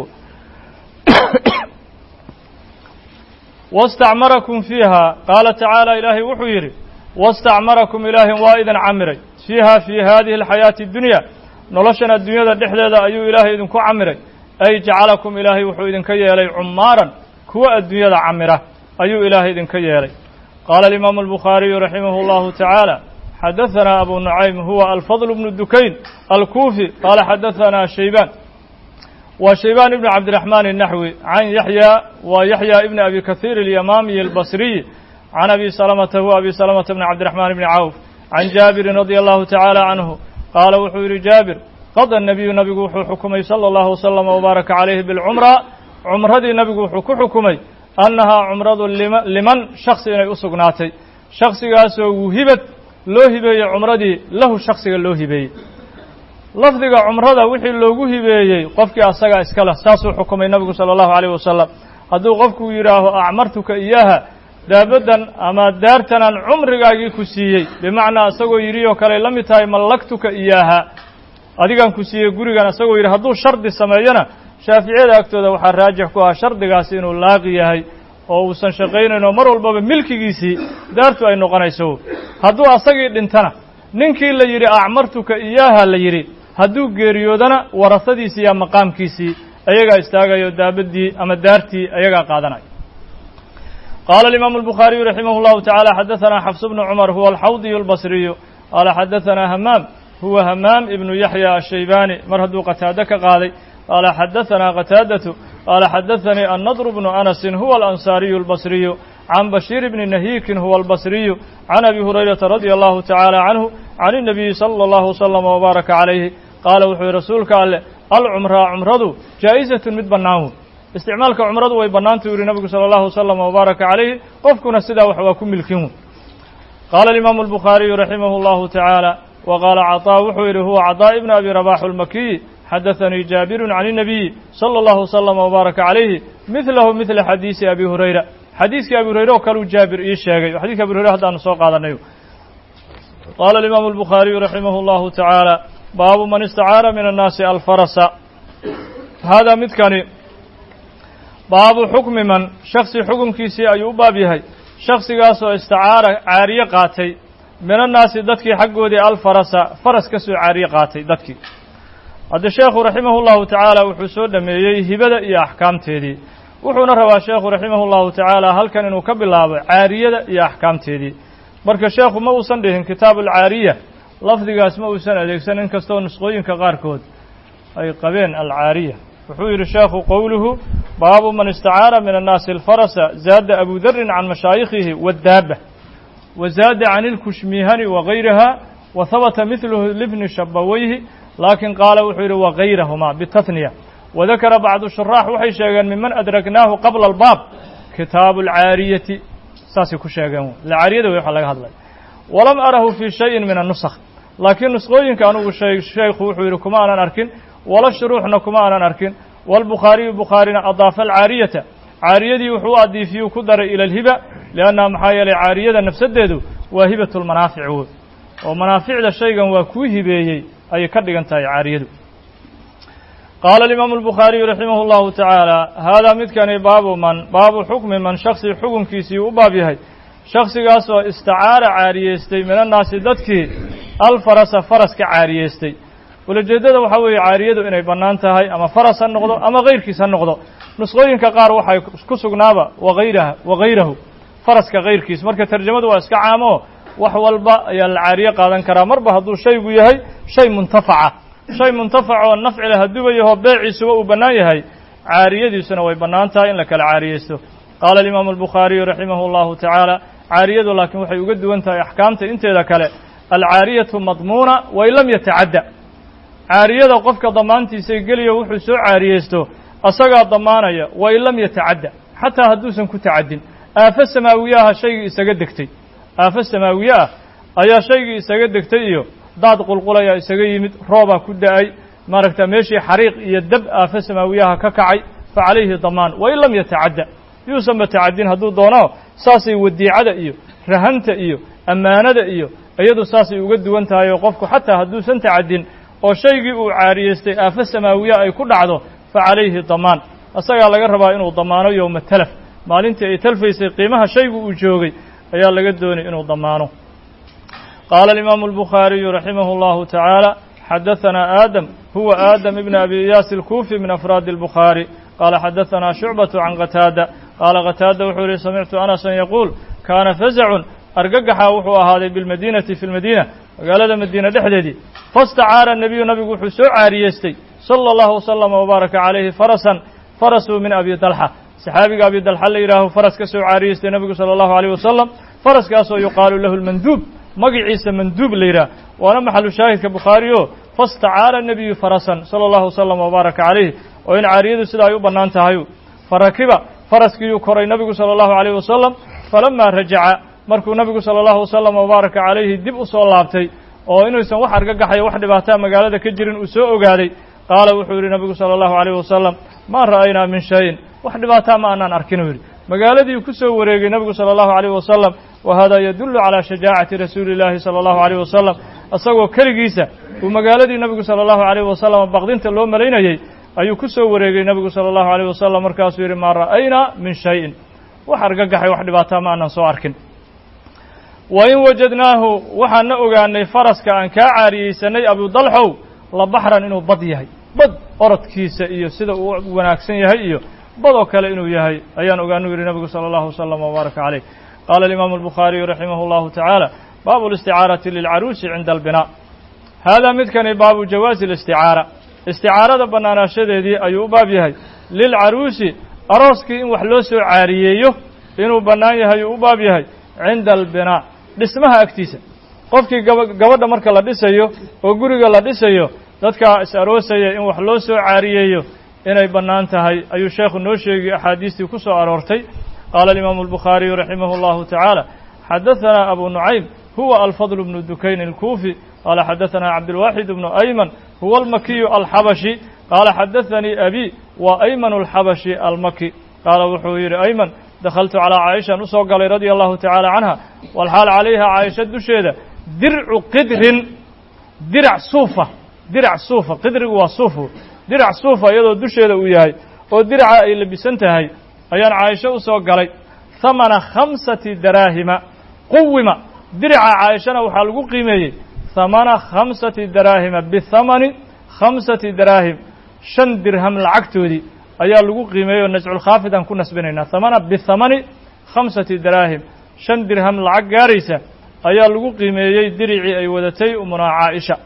wastacmarakum fiiha qaala tacaala ilaahay wuxuu yidhi wastacmarakum ilaahin waa idin camiray fiiha fii hadihi alxayaati addunya noloshan adduunyada dhexdeeda ayuu ilaahay idinku camiray ay jacalakum ilaahay wuxuu idinka yeelay cumaaran kuwa adduunyada camira ayuu ilaahay idinka yeelay qaala alimaamu albukhaariyu raximahu allahu tacaala xadahanaa abu nucaym huwa alfadl bnu dukayn alkuufi qaala xadahanaa shaybaan waa shaybaan ibnu cabdiraxmaan الnaxwi can yaxya waa yaxya ibni abi kahiir alyamaamiyi albasriy can abi salamata huwa abi salamata bni cabdiraxmaan bni cawf can jaabirin radia allahu tacaala canhu qaala wuxuu yidhi jaabir qada nabiyu nabigu wuxuu xukumay sala allahu wasalama wbaaraka calayhi bilcumra cumradii nabigu wuxuu ku xukumay annahaa cumradu liman shaksi inay u sugnaatay shaksigaasoo wuhibad loo hibeeyey cumradii lahu shaksiga loo hibeeyey lafdiga cumrada wixii loogu hibeeyey qofkii asagaa iska leh saasuu xukumay nabigu sala allahu calayh wasalam hadduu qofku yidhaaho acmartuka iyaaha daabaddan ama daartanaan cumrigaagii ku siiyey bimacnaa isagoo yidhi oo kale la mid tahay mallaktuka iyaaha adigaan ku siiyey gurigan isagoo yidhi hadduu shardi sameeyona shaaficiyada agtooda waxaa raajix ku ah shardigaasi inuu laaqi yahay oo uusan shaqaynayn oo mar walbaba milkigiisii daartu ay noqonayso hadduu asagii dhintana ninkii la yidhi acmartuka iyaaha la yidhi hadduu geeriyoodana warasadiisii iyo maqaamkiisii ayagaa istaagayo daabaddii ama daartii ayagaa qaadanaya qaala alimaamu albukhaariyu raximah llahu tacaala xadaثana xafs bnu cumar huwa alxawdiyu albasriyu qaala xadaثana hamaam huwa hamaam ibnu yaxya ashaybani mar hadduu qataado ka qaaday qaala xadaثana qataadatu qaala xadaثanii annadr bnu anasin huwa alansaariyu albasriyu can bashiir bni nahiikin huwa albasriyu can abi hurayrata radia allahu tacaala canhu can الnabiyi salى اllahu wslama wbaaraka calayhi qaala wuxuu yihi rasuulka alleh alcumraa cumradu jaa'izatun mid bannaan wey isticmaalka cumradu way bannaantu yihi nabigu salى allahu wslama wbaaraka calayhi qofkuna sidaa wax waa ku milkin wey qaala alimaamu albukhaariyu raximah اllahu tacaala wa qaala caطaa wuxuu yidhi huwa caطaa ibn abi rabax almakiyi xadaثanii jaabiru can الnabiyi salى اllahu wslama wbaaraka calayhi midlahu midla xadiisi abi hurayra xadiiskii abi hurayre oo kaleu jaabir ii sheegay o xadiska abi hurayre haddaanu soo qaadanay qaala alimaamu albukhaariyu raximah اllahu tacaala baabu man istacaara min annaasi alfarasa haadaa midkani baabu xukmi man shaksi xukunkiisii ayuu u baab yahay shaksigaasoo istacaara caariye qaatay min annaasi dadkii xaggoodii alfarasa faras ka soo caariye qaatay dadkii hadde sheekhu raximahu llahu tacaala wuxuu soo dhameeyey hibada iyo axkaamteedii wuxuuna rabaa sheekhu raximah llahu tacaala halkan inuu ka bilaabo caariyada iyo axkaamteedii marka sheekhu ma uusan dhihin kitaabu alcaariya lafdigaas ma uusan adeegsan in kastoo nusqooyinka qaarkood ay qabeen alcaariya wuxuu yidhi sheekhu qowluhu baabu man istacaara min annaasi alfarasa zaada abu darin can mashaayikhihi waddaaba wa zaada can ilkushmihani wagayriha wa habata midluhu libni shabawayhi laakiin qaala wuxuu yidhi wagayrahuma bitatniya wadakara bacdu shuraax waxay sheegeen miman adraknaahu qabla albaab kitaabu alcaariyati saasay ku sheegeen caariyada wey waxa laga hadlay walam arahu fii shayin min annusakh laakiin nusqooyinka anugu sheekhu wuxuu yidhi kuma aanan arkin wala shuruuxna kuma aanan arkin waalbukhaariyu bukhaarina adaafa alcaariyata caariyadii wuxuu u adiifiyuu ku daray ila alhiba liannaha maxaa yeelay caariyada nafsaddeedu waa hibatu lmanaafic woy oo manaaficda shaygan waa kuu hibeeyey ayay ka dhigan tahay caariyadu qaala alimaamu albukhaariyu raximah llahu tacaala haadaa midkani baabu man baabu xukmi man shaksi xukunkiisii u baab yahay shaksigaasoo istacaara caariyeystay min annaasi dadkii alfarasa faras ka caariyeystay ulajeeddada waxaa weeye caariyadu inay bannaan tahay ama faras ha noqdo ama kayrkiis ha noqdo nusqooyinka qaar waxay ku sugnaaba wagayraha wagayrahu faraska kayrkiis marka tarjamadu waa iska caamo wax walba ayaa la caariye qaadan karaa marba hadduu shaygu yahay shay muntafaca shay muntafac oo nafci leh hadduuba yahoo beeciisuba uu bannaan yahay caariyadiisuna way bannaan tahay in la kala caariyeysto qaala alimaamu albukhaariyu raximah allahu tacaala caariyadu laakiin waxay uga duwan tahay axkaamta inteeda kale alcaariyatu madmuuna wain lam yatacadda caariyada qofka damaantiisay geliyo wuxuu soo caariyeysto asagaa damaanaya wain lam yatacadda xataa hadduusan ku tacaddin aafo samaawiye aha shaygii isaga degtay aafo samaawiye ah ayaa shaygii isaga degtay iyo daad qulqulaya isaga yimid roobaa ku da-ay maaragta meeshii xariiq iyo dab aafo samaawiyaha ka kacay fa calayhi damaan wain lam yatacadda yuusanba tacaddin hadduu doono saasay wadiicada iyo rahanta iyo ammaanada iyo iyadu saasay uga duwan tahay oo qofku xataa hadduusan tacaddin oo shaygii uu caariyeystay aafo samaawiya ay ku dhacdo fa calayhi damaan asagaa laga rabaa inuu damaano yowma talaf maalintii ay talfaysay qiimaha shaygu uu joogay ayaa laga doonay inuu damaano qaala alimaamu albukhaariyu raximah allahu tacaala xadahanaa aadam huwa aadam ibn abi iyaas alkuufi min afraadi albukhaari qaala xadahanaa shucbatu can qataada qaala qataada wuxuu yihi samictu anasan yaquul kaana fasacun argagaxa wuxuu ahaaday bilmadiinati fi lmadiina magaalada madiina dhexdeedii fastacaara nebiyu nabigu wuxuu soo caariyeystay sala allahu wasalama wabaaraka calayhi farasan farasuu min abi dalxa saxaabiga abi dalxa la yidhaaho faras ka soo caariyeystay nebigu sala allahu alayh wasalam faraskaasoo yuqaalu lahu lmanduub magiciisa manduub la yidhaah waana maxalu shaahidka bukhaari o fastacaara nebiyu farasan sala allahu wasalam wabaaraka calayh oo in caariyadu sida ay u bannaan tahay farakiba faraskiiyuu koray nebigu sala allahu alayh wasalam falamaa rajaca markuu nebigu sala allahu wasalam wabaaraka calayhi dib u soo laabtay oo inuusan wax argagaxaya wax dhibaataa magaalada ka jirin uu soo ogaaday qaala wuxuu yidhi nebigu sala allahu alayh wasalam maa ra'aynaa min shayin wax dhibaataa ma aanaan arkin uu yidhi magaaladii ku soo wareegay nebigu sala allahu alayh wasalam wa hada yadullu calaa shajaacati rasuuli illaahi sala allahu alayh wasalam isagoo keligiisa uu magaaladii nebigu sala allahu alayh wasalam baqdinta loo malaynayey ayuu ku soo wareegay nebigu sala allahu alayh wasalam markaasuu yidhi maa ra'aynaa min shayin wax argagaxay wax dhibaataa ma aanan soo arkin wa in wajadnaahu waxaan na ogaanay faraska aan kaa caariyeysanay abudalxow la baxran inuu bad yahay bad orodkiisa iyo sida uu wanaagsan yahay iyo badoo kale inuu yahay ayaan ogaanu yidhi nebigu sala allahu wasalam wbaaraka caleyh qaala alimaamu albukhaariyu raximah allahu tacaala baabu listicaarati lilcaruusi cinda albinaa haadaa midkani baabu jawaazi listicaara isticaarada bannaanaashadeedii ayuu u baab yahay lilcaruusi arooskii in wax loo soo caariyeeyo inuu bannaan yahay uu u baab yahay cinda albinaa dhismaha agtiisa qofkii gaba gabadha marka la dhisayo oo guriga la dhisayo dadkaa is aroosaya in wax loo soo caariyeeyo inay bannaan tahay ayuu sheekhu noo sheegay axaadiistii ku soo aroortay qaala alimaamu albukhaariyu raximah allahu tacaala xadahanaa abu nucaym huwa alfadl bnu dukayn alkuufi qaala xadahanaa cabdilwaaxid bnu ayman huwa almakiyu alxabashi qaala xadaanii abi wa ayman alxabashi almaki qaala wuxuu yidhi ayman dakhaltu calaa caaishan usoo galay radia allahu tacaala canha walxaal calayha caaisha dusheeda dircu qidrin dirac suufa dirac suufa qidrigu waa suufu dirac suufa iyadoo dusheeda uu yahay oo diraca ay labisan tahay ayaan caaisho u soo galay hamana khamsati daraahima quwima diraca caaishana waxaa lagu qiimeeyey hamana khamsati daraahima bihamani khamsati daraahim shan dirham lacagtoodii ayaa lagu qiimeeyey oo nasculkhaafid aan ku nasbinaynaa hamana bihamani khamsati daraahim shan dirham lacag gaaraysa ayaa lagu qiimeeyey diricii ay wadatay umunaa caaisha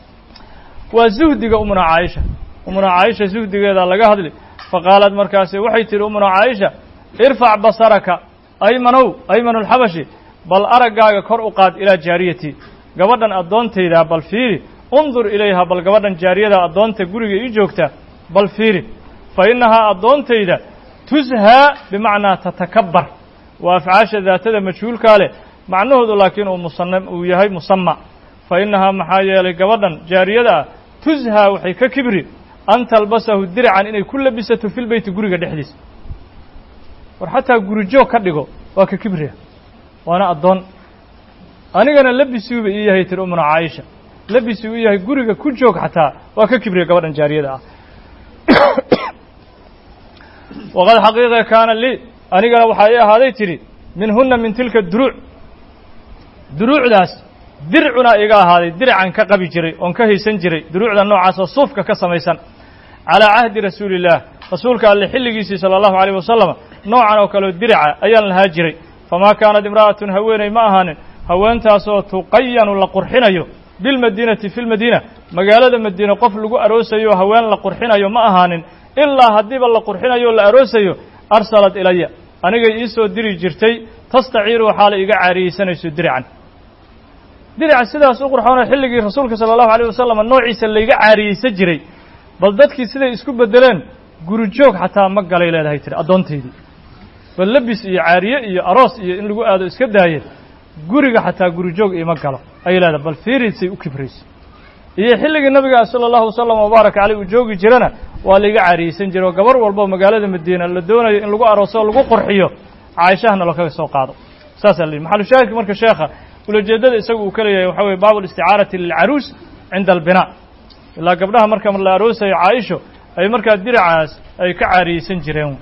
waa zuhdiga umunaa caaisha umunaa caaisha zuhdigeedaa laga hadli faqaalad markaasi waxay tihi umunaa caaisha irfac basaraka aymanow ayman alxabashi bal araggaaga kor u qaad ilaa jaariyatii gabadhan addoontaydaa bal fiiri undur ilayha bal gabadhan jaariyada addoonta guriga ii joogta bal fiiri fa innahaa addoontayda tushaa bimacnaa tatakabbar waa afcaasha daatada majhuulkaa leh macnahoodu laakiin uu musana uu yahay musama fa innahaa maxaa yeelay gabadhan jaariyada ah tushaa waxay ka kibri an talbasahu diracan inay ku labisato filbeyti guriga dhexdiisa war xataa gurijoog ka dhigo waa ka kibriya waana addoon anigana labisuuba ii yahay tiri umuna caaisha labisuu u yahay guriga ku joog xataa waa ka kibriya gabadhan jaariyada ah waqad xaqiiqa kaana lii anigana waxaa ii ahaaday tidhi minhunna min tilka duruuc duruucdaas dircunaa iga ahaaday diracan ka qabi jiray oon ka haysan jiray duruucda noocaas oo suufka ka samaysan calaa cahdi rasuuli illaah rasuulka alle xilligiisii sala allahu alayh wasalam noocan oo kaleo diraca ayaan lahaa jiray famaa kaanat imra'atun haweeney ma ahaanin haweentaasoo tuqayanu la qurxinayo bilmadiinati fi lmadiina magaalada madiine qof lagu aroosayo haween la qurxinayo ma ahaanin ilaa haddiiba la qurxinayo o la aroosayo arsalat ilaya anigay ii soo diri jirtay tastaciiru waxaala iga caariyeysanayso diracan diraca sidaas u qurxoona xilligii rasuulka sala allahu alayh wasalam noociisa layga caariyeysan jiray bal dadkii siday isku beddeleen gurijoog xataa ma galay leedahay tiri addoontaydii bal lebis iyo caariye iyo aroos iyo in lagu aado iska daaye guriga xataa gurijoog iima galo ayay leedahay bal fiiriisay u kibrayso iyo xilligii nabiga sala allahu wasalam wabaarak caleyh uu joogi jirana waa laiga caariyeysan jiray oo gabar walbo magaalada madiina la doonayo in lagu arooso o lagu qurxiyo caaishahana loo kaga soo qaado saasaa la yidhi maxalu shaahidka marka sheekha ulajeeddada isagu uu ka leeyahay waxa weye baabu listicaarati lilcaruus cinda albinaa ilaa gabdhaha marka la aroosayo caaisho ay markaa diracaas ay ka caariyeysan jireen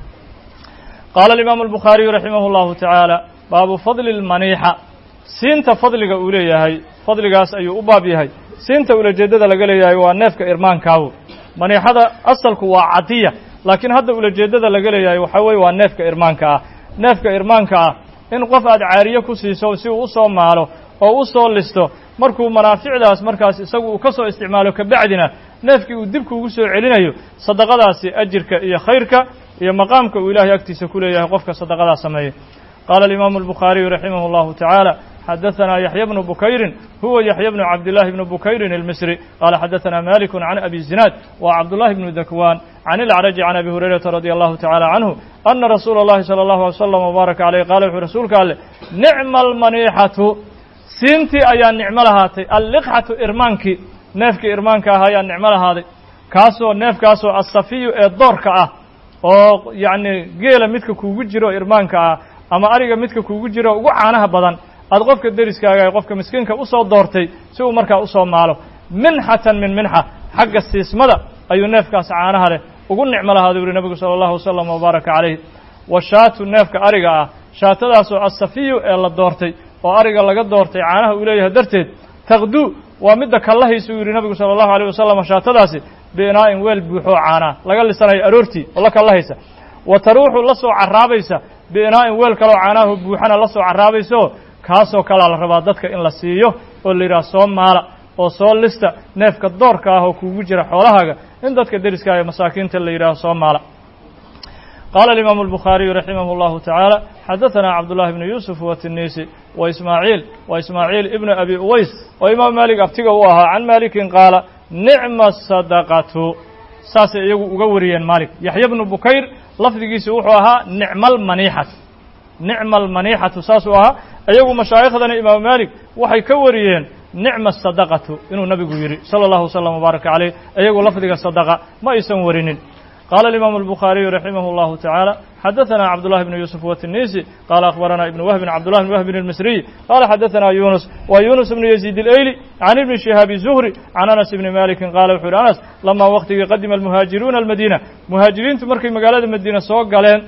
qaala alimaamu albukhaariyu raximah allahu tacaala baabu fadli lmaniixa siinta fadliga uu leeyahay fadligaas ayuu u baab yahay siinta ulajeeddada laga leeyahay waa neefka irmaankaawo maniixada asalku waa cadiya laakiin hadda ulajeeddada laga leeyahay waxaa weye waa neefka irmaanka ah neefka irmaanka ah in qof aad caariye ku siiso si uu u soo maalo oo u soo listo markuu manaaficdaas markaas isagu uu ka soo isticmaalo kabacdina neefkii uu dibku ugu soo celinayo sadaqadaasi ajirka iyo khayrka iyo maqaamka uu ilaahay agtiisa ku leeyahay qofka sadaqadaa sameeya qaala alimaamu albukhaariyu raximah allahu tacaala xadaثna yaحya bnu bukayrin huwa yaحya bnu cabdالlahi bni bukayrin الmisri qaala xadaثna maliku can abi zinaad wa cabdullahi bnu dakwan can ilacraji can abi hurayrata radi allahu tacala canhu ana rasuula اllahi salى اllahu alay slam wbaaraka aleyh qaala wuxuu rasuulka alleh nicma almaniixatu siintii ayaa nicmo lahaatay alliqxatu irmaankii neefkii irmaanka ah ayaa nicmo lahaaday kaasoo neefkaasoo asafiyu ee doorka ah oo yacni geela midka kuugu jiro irmaanka ah ama ariga midka kuugu jiro ugu caanaha badan aad qofka deriskaaga ee qofka miskiinka usoo doortay si uu markaa usoo maalo minxatan min minxa xagga siismada ayuu neefkaas caanaha leh ugu nicmo lahaadu yuhi nebigu sala allahu wasalam wabaaraka calayh washaatu neefka ariga ah shaatadaasoo asafiyu ee la doortay oo ariga laga doortay caanaha uu leeyahay darteed taqduu waa midda kallahaysa uu yidhi nebigu sala allahu alayh wasalam shaatadaasi biinaa'in weel buuxoo caanaa laga lisanayo aroortii oo la kallahaysa wa taruuxu la soo carraabaysa biinaa'in weel kaloo caanaho buuxana la soo carraabaysaoo kaasoo kalaa la rabaa dadka in la siiyo oo la yidhaha soo maala oo soo lista neefka doorka ah oo kuugu jira xoolahaaga in dadka deriska ee masaakiinta la yidhaaho soo maala qaala alimaamu albukhaariyu raximah اllahu tacaala xadaثana cabdullahi bnu yuusuf watinisi wa ismaaciil wa ismaaciil ibnu abi uways oo imaam maalik abtiga u ahaa can maalikin qaala nicma sadaqatu saasay iyagu uga wariyeen maalik yaxya bnu bukayr lafdigiisu wuxuu ahaa nicma almaniixatu nicma almaniixatu saasuu ahaa iyagu mashaaikhdana imaamu maalik waxay ka wariyeen nicma sadaqatu inuu nabigu yidhi sala allahu wasalam wbaaraka caleyh iyagu lafdiga sadaqa ma aysan warinin qaala alimaamu albukhaariyu raximah اllahu tacaala xadaثana cabdullahi bnu yuusuf watinisi qaala akhbarana ibnu wahbin cabdullahi bn wahbin almisriy qaala xadaثana yunus wa yunus bnu yaziid اleyli can ibni shihaabi zuhri can anas ibni malikin qaala wuxuu yihi anas lamaa waqtigii qadima almuhaajiruuna almadiina muhaajiriintu markay magaalada madiina soo galeen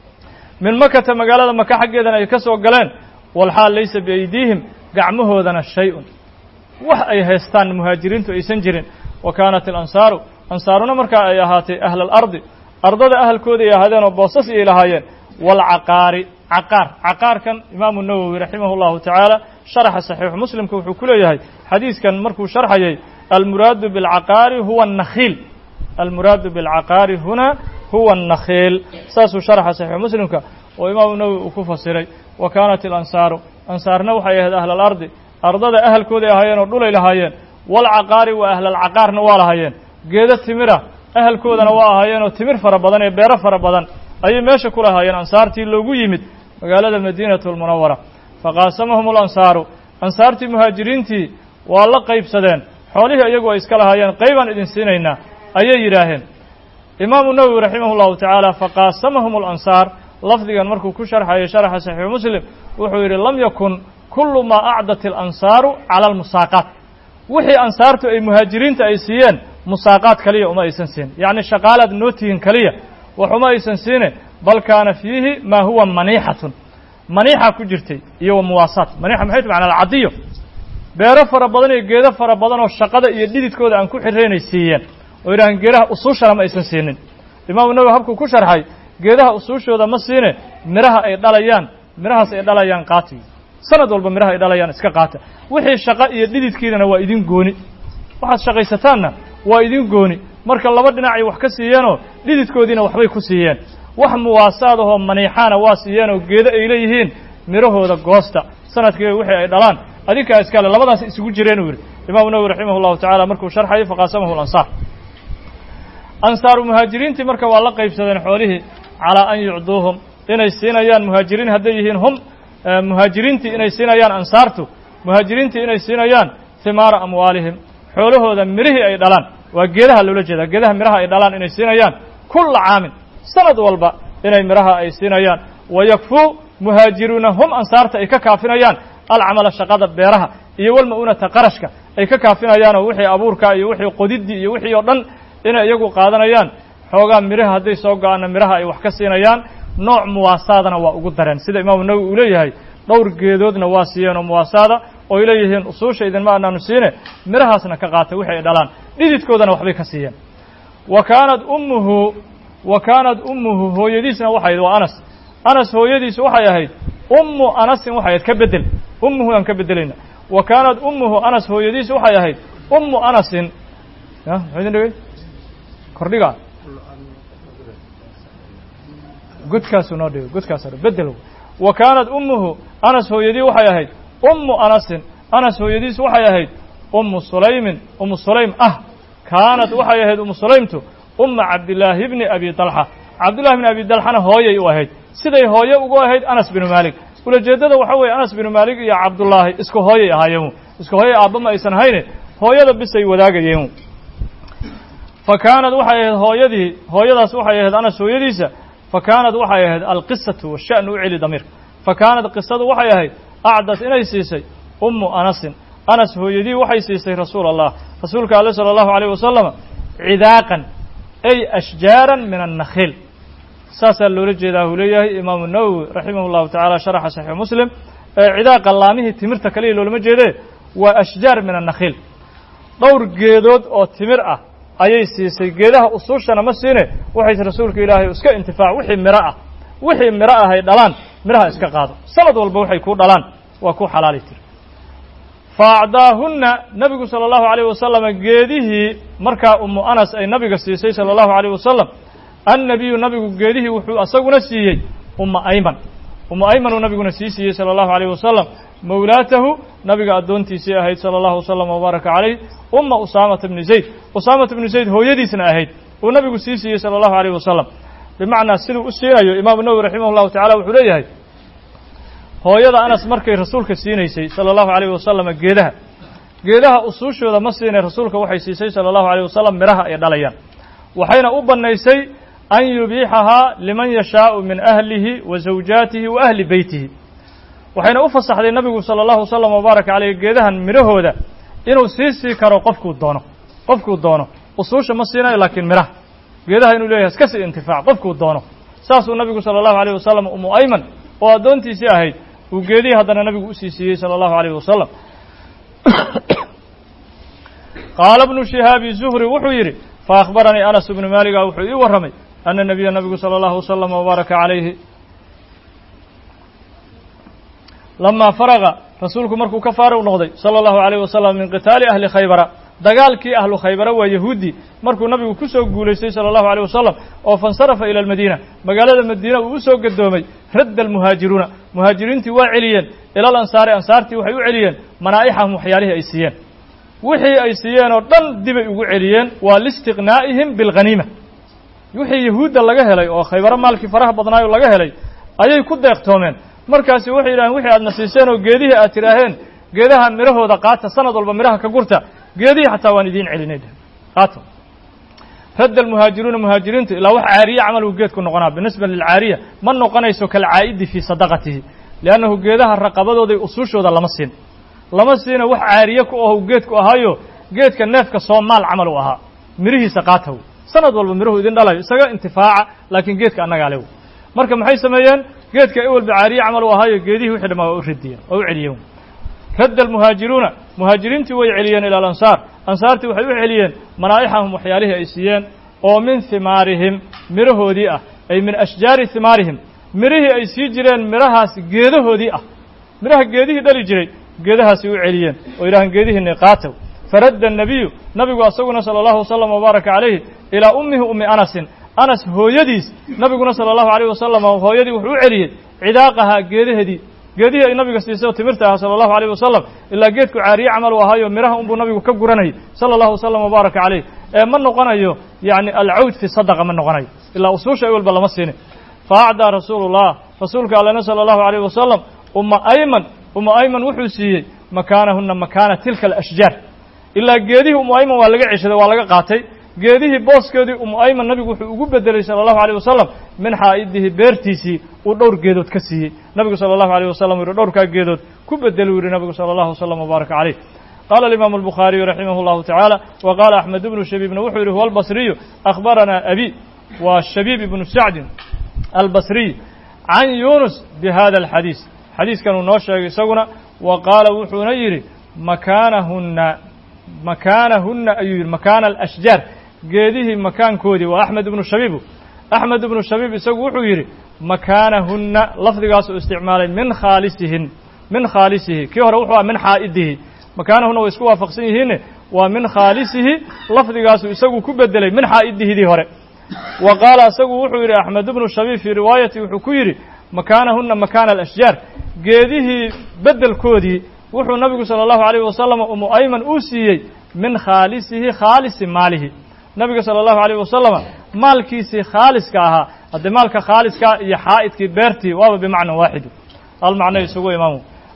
min makata magaalada maka xaggeedana ay ka soo galeen walxaal laysa biaydiihim gacmahoodana shay-un wax ay haystaan muhaajiriintu aysan jirin wa kaanat alansaaru ansaaruna markaa ay ahaatay ahla alardi ardada ahalkooda ay ahaadeen oo boosas iyay lahaayeen waalcaqaari caqaar caqaarkan imaamu nawowi raximah اllahu tacaala sharaxa saxiixu muslimka wuxuu ku leeyahay xadiiskan markuu sharxayay almuraadu biاlcaqaari huwa الnakhiil almuraadu biاlcaqaari huna huwa الnakhiil saasuu sharxa saxiixu muslimka oo imaamu nawowi uu ku fasiray wa kaanat ilansaaru ansaarna waxay ahayd ahla alardi ardada ahalkooday ahaayeen oo dhulay lahaayeen waalcaqaari wa ahlalcaqaarna waa lahaayeen geedo timira ahalkoodana waa ahaayeen oo timir fara badan ee beero fara badan ayay meesha ku lahaayeen ansaartii loogu yimid magaalada madiinatu almunawara faqaasamahum alansaaru ansaartii muhaajiriintii waa la qaybsadeen xoolihii iyagu ay iska lahaayeen qaybaan idin siinaynaa ayay yidhaaheen imaamu nawowi raximah llahu tacaala faqaasamahum alansaar lafdigan markuu ku sharxayay sharaxa saxiixu muslim wuxuu yidhi lam yakun kullu maa acdat ilansaaru cala almusaaqaat wixii ansaartu ay muhaajiriinta ay siiyeen musaaqaad kaliya uma aysan siin yacni shaqaalaad noo tihin kaliya wax uma aysan siine bal kaana fiihi maa huwa maniixatun maniixa ku jirtay iyo wa muwaasaat maniixa maxay tu macnaa alcadiyo beero fara badan iyo geedo fara badan oo shaqada iyo dhididkooda aan ku xiraynay siiyeen oo yidhahan geedaha usuushana ma aysan siinin imaamu nawowi habkuu ku sharxay geedaha usuushooda ma siine midhaha ay dhalayaan midhahaas ay dhalayaan qaati sanad walba midhaha ay dhalayaan iska qaata wixii shaqo iyo dhididkiinana waa idin gooni waxaad shaqaysataanna waa idin gooni marka laba dhinacay wax ka siiyeenoo dhididkoodiina waxbay ku siiyeen wax muwaasaad ahoo maniixaana waa siiyeenoo geedo ay leeyihiin midhahooda goosta sanadkiiba wixii ay dhalaan adinkaa iskale labadaas isugu jireen uu yidhi imaamu nawowi raximah llahu tacala markuu sharxayay faqaasamahu alansaar ansaaru muhaajiriintii marka waa la qaybsadeen xoolihii calaa an yucduuhum inay siinayaan muhaajiriin hadday yihiin hum muhaajiriintii inay siinayaan ansaartu muhaajiriintii inay siinayaan himaara amwaalihim xoolahooda midhihii ay dhalaan waa geedaha loola jeedaa geedaha midhaha ay dhalaan inay siinayaan kulla caamin sanad walba inay midhaha ay siinayaan wayakfuu muhaajiruuna hum ansaarta ay ka kaafinayaan alcamala shaqada beeraha iyo walma-unata qarashka ay ka kaafinayaanoo wixii abuurka iyo wixii qodiddii iyo wixii oo dhan inay iyagu qaadanayaan xoogaa midhaha hadday soo go-aanna midhaha ay wax ka siinayaan nooc muwaasaadana waa ugu dareen sida imaamu nawowi uu leeyahay dhowr geedoodna waa siiyeen oo muwaasaada ooy leeyihiin usuusha idinma anaanu siine midhahaasna ka qaata wixi ay dhalaan dhididkoodana waxbay ka siiyeen wa kaanad ummuhu wa kaanad ummuhu hooyadiisna waxay ahayd waa anas anas hooyadiisu waxay ahayd ummu anasin waxay ahayd ka bedel ummuhu aan ka bedelayna wa kaanad ummuhu anas hooyadiisu waxay ahayd ummu anasin ya muxuu idin dhigay kordhiga godkaasu noo dhigo godkaas bedel wa kaanad ummuhu anas hooyadii waxay ahayd ummu anasin anas hooyadiisu waxay ahayd ummu sulaymin ummu sulaym ah kaanat waxay ahayd ummu sulaymtu umma cabdillaahi bni abi dalxa cabdillahi bni abi dalxana hooyay u ahayd siday hooye ugu ahayd anas binu maalik ulajeeddada waxa weeye anas binu maalik iyo cabdullaahi isku hooyay ahaayeen isku hooyay aabba ma aysan hayne hooyada bisay wadaagayeen fa kaanad waxay ahayd hooyadii hooyadaas waxay ahayd anas hooyadiisa fa kaanad waxay ahayd alqisatu washa'nu u celi damiirka fa kaanad qisadu waxay ahayd acdad inay siisay ummu anasin anas hooyadii waxay siisay rasuul allah rasuulka alle sala allahu alayh wasalama cidaaqan ay ashjaaran min annakhiil saasaa loola jeedaa uu leeyahay imaamu nawowi raximah llahu tacala sharaxa saxiix muslim ee cidaaqa laamihii timirta kaliya loolama jeedee waa ashjaar min annakhiil dhowr geedood oo timir ah ayay siisay geedaha usuushana ma siine waxayse rasuulka ilaahay iska intifaac wixii miro ah wixii miro ah ay dhalaan miraha iska qaado sanad walba waxay kuu dhalaan waa ku xalaali tiri fa acdaahunna nebigu sala allahu alayh wasalama geedihii markaa ummu anas ay nabiga siisay sala allahu alayh wasalam annabiyu nabigu geedihii wuxuu asaguna siiyey umma ayman ummu aymanuu nabiguna sii siiyey sala allahu alayh wasalam mawlaatahu nabiga addoontiisii ahayd sala allahu wasalam wabaaraka calayh umma usaamata bni zayd usaamata bni zayd hooyadiisna ahayd uu nabigu sii siiyey sala allahu alayh wasalam bimacnaa siduu u siinayo imaamu nawowi raximah llahu tacala wuxuu leeyahay hooyada anas markay rasuulka siinaysay sala allahu alayh wasalama geedaha geedaha usuushooda ma siinay rasuulka waxay siisay sala allahu alayh wasalam midhaha ay dhalayaan waxayna u bannaysay an yubiixahaa liman yashaau min ahlihi wa zawjaatihi wa ahli beytihi waxayna u fasaxday nabigu sala allahu wasalam wabaaraka caleyh geedahan midhahooda inuu sii sii karo qofkuu doono qofkuu doono usuusha ma siinayo laakiin midhaha geedaha inuu leeyahay iska sii intifaac qofkuu doono saasuu nabigu sala allahu alayh wasalam umu ayman oo addoontiisii ahayd uu geedihii haddana nabigu usii siiyey sala allahu alayh wasalam qaala bnu shihaabi zuhri wuxuu yidhi faأkhbaranii anas bnu maaliga wuxuu ii warramay ana nabiya nabigu salى اllahu waslama wbaaraka calayhi lamaa faraga rasuulku markuu ka faaruq noqday salى اllahu alayh wasalam min qitaali ahli khaybara dagaalkii ahlu khaybara waa yahuudi markuu nabigu ku soo guulaystay salى اllahu alيyh wasalam oo faاnsarafa ilى اlmadiina magaalada madiina uu u soo gadoomay radda almuhaajiruuna muhaajiriintii waa celiyeen ila alansaari ansaartii waxay u celiyeen manaa'ixahum waxyaalihii ay siiyeen wixii ay siiyeen oo dhan dibay ugu celiyeen waa liistiqnaa'ihim bilghaniima wixii yahuudda laga helay oo khaybaro maalkii faraha badnaayo laga helay ayay ku deeqtoomeen markaasi waxay yidhahdeen wixii aadna siiseen oo geedihii aad tidhaaheen geedaha midhahooda qaata sanad walba midhaha ka gurta geedihii xataa waan idiin celinay dheh qaato radda almuhaajiruuna muhaajiriintu ilaa wax caariye camal uu geedku noqonaa binisba lilcaariya ma noqonayso kalcaa'idi fii sadaqatihi liannahu geedaha raqabadooday usuushooda lama siin lama siina wax caariye ku aho geedku ahaayo geedka neefka soomaal camal u ahaa midhihiisa qaataw sanad walba midhuhu idin dhalayo isaga intifaaca laakiin geedka annagaa lew marka maxay sameeyeen geedka ewelba caariye camal u ahaayo geedihii wixii dhamaa waa u radiyeen waa u celiyeen radda almuhaajiruuna muhaajiriintii way celiyeen ila alansaar ansaartii waxay u celiyeen manaa'ixahum waxyaalihii ay siiyeen oo min himaarihim midhahoodii ah ay min ashjaari himaarihim midhihii ay sii jireen midhahaas geedahoodii ah midhaha geedihii dhali jiray geedahaasi u celiyeen oo yidhahaan geedihiinni qaatow faradda الnabiyu nabigu asaguna salى اllahu wasalam wbaaraka calayhi ilaa ummihi ummi anasin anas hooyadiis nabiguna salى اllahu alayh wasalam hooyadii wuxuu u celiyey cidaaqahaa geedaheedii geedihii ay nabiga siisay oo timirta ahaa salى اllahu alayh wasalam ilaa geedku caariye camal u ahaayo midhaha unbuu nabigu ka guranayay salى اllahu wasalam wbaaraka calayh ee ma noqonayo yani alcawd fi sadaqa ma noqonayo ilaa usuusha ewelba lama siinin faacdaa rasuulu اllah rasuulka allena salى اllahu alayh wasalam umma ayman umu ayman wuxuu siiyey makaanahuna makaana tilka alashjaar ilaa geedihii umu ayman waa laga ceshaday waa laga qaatay geedihii booskeedii umu ayman nabigu wuxuu ugu bedelay sala allahu alayh wasalam min xaa'idihi beertiisii uu dhowr geedood ka siiyey nabigu sala allahu alayh wasalam u yihi dhowrkaa geedood ku bedel uu yihi nabigu sala allahu wasalam wbaaraka calayh qaala alimaamu albukhaariyu raximah llahu tacaala wa qaala axmed ibnu shabiibna wuxuu yihi huwa albasriyu akhbaranaa abi waa shabiib ibnu sacdin albasriy can yunus bi hada alxadiis xadiiskan uu noo sheegay isaguna wa qaala wuxuuna yidhi makaanahunna makaanahunna ayuu yidhi makaana alashjaar geedihii makaankoodii waa axmed ibnu shabiibu axmed ibnu shabiib isagu wuxuu yidhi makaanahunna lafdigaasuu isticmaalay min khaalisihin min khaalisihi kii hore wuxuu aha min xaa'idihi makaanahunna way isku waafaqsan yihiine waa min khaalisihi lafdigaasuu isagu ku bedelay min xaa'idihidii hore wa qaala isagu wuxuu yidhi axmed ibnu shabiib fii riwaayati wuxuu ku yidhi makaanahunna makaana alashjaar geedihii beddelkoodii wuxuu nabigu sala allahu alayh wasalam umu ayman uu siiyey min khaalisihi khaalisi maalihi nabiga sala allahu alayh wasalama maalkiisii khaaliska ahaa haddii maalka khaaliskaa iyo xaa'idkii beertii waaba bimacna waaxidu hal macno isugu imaamu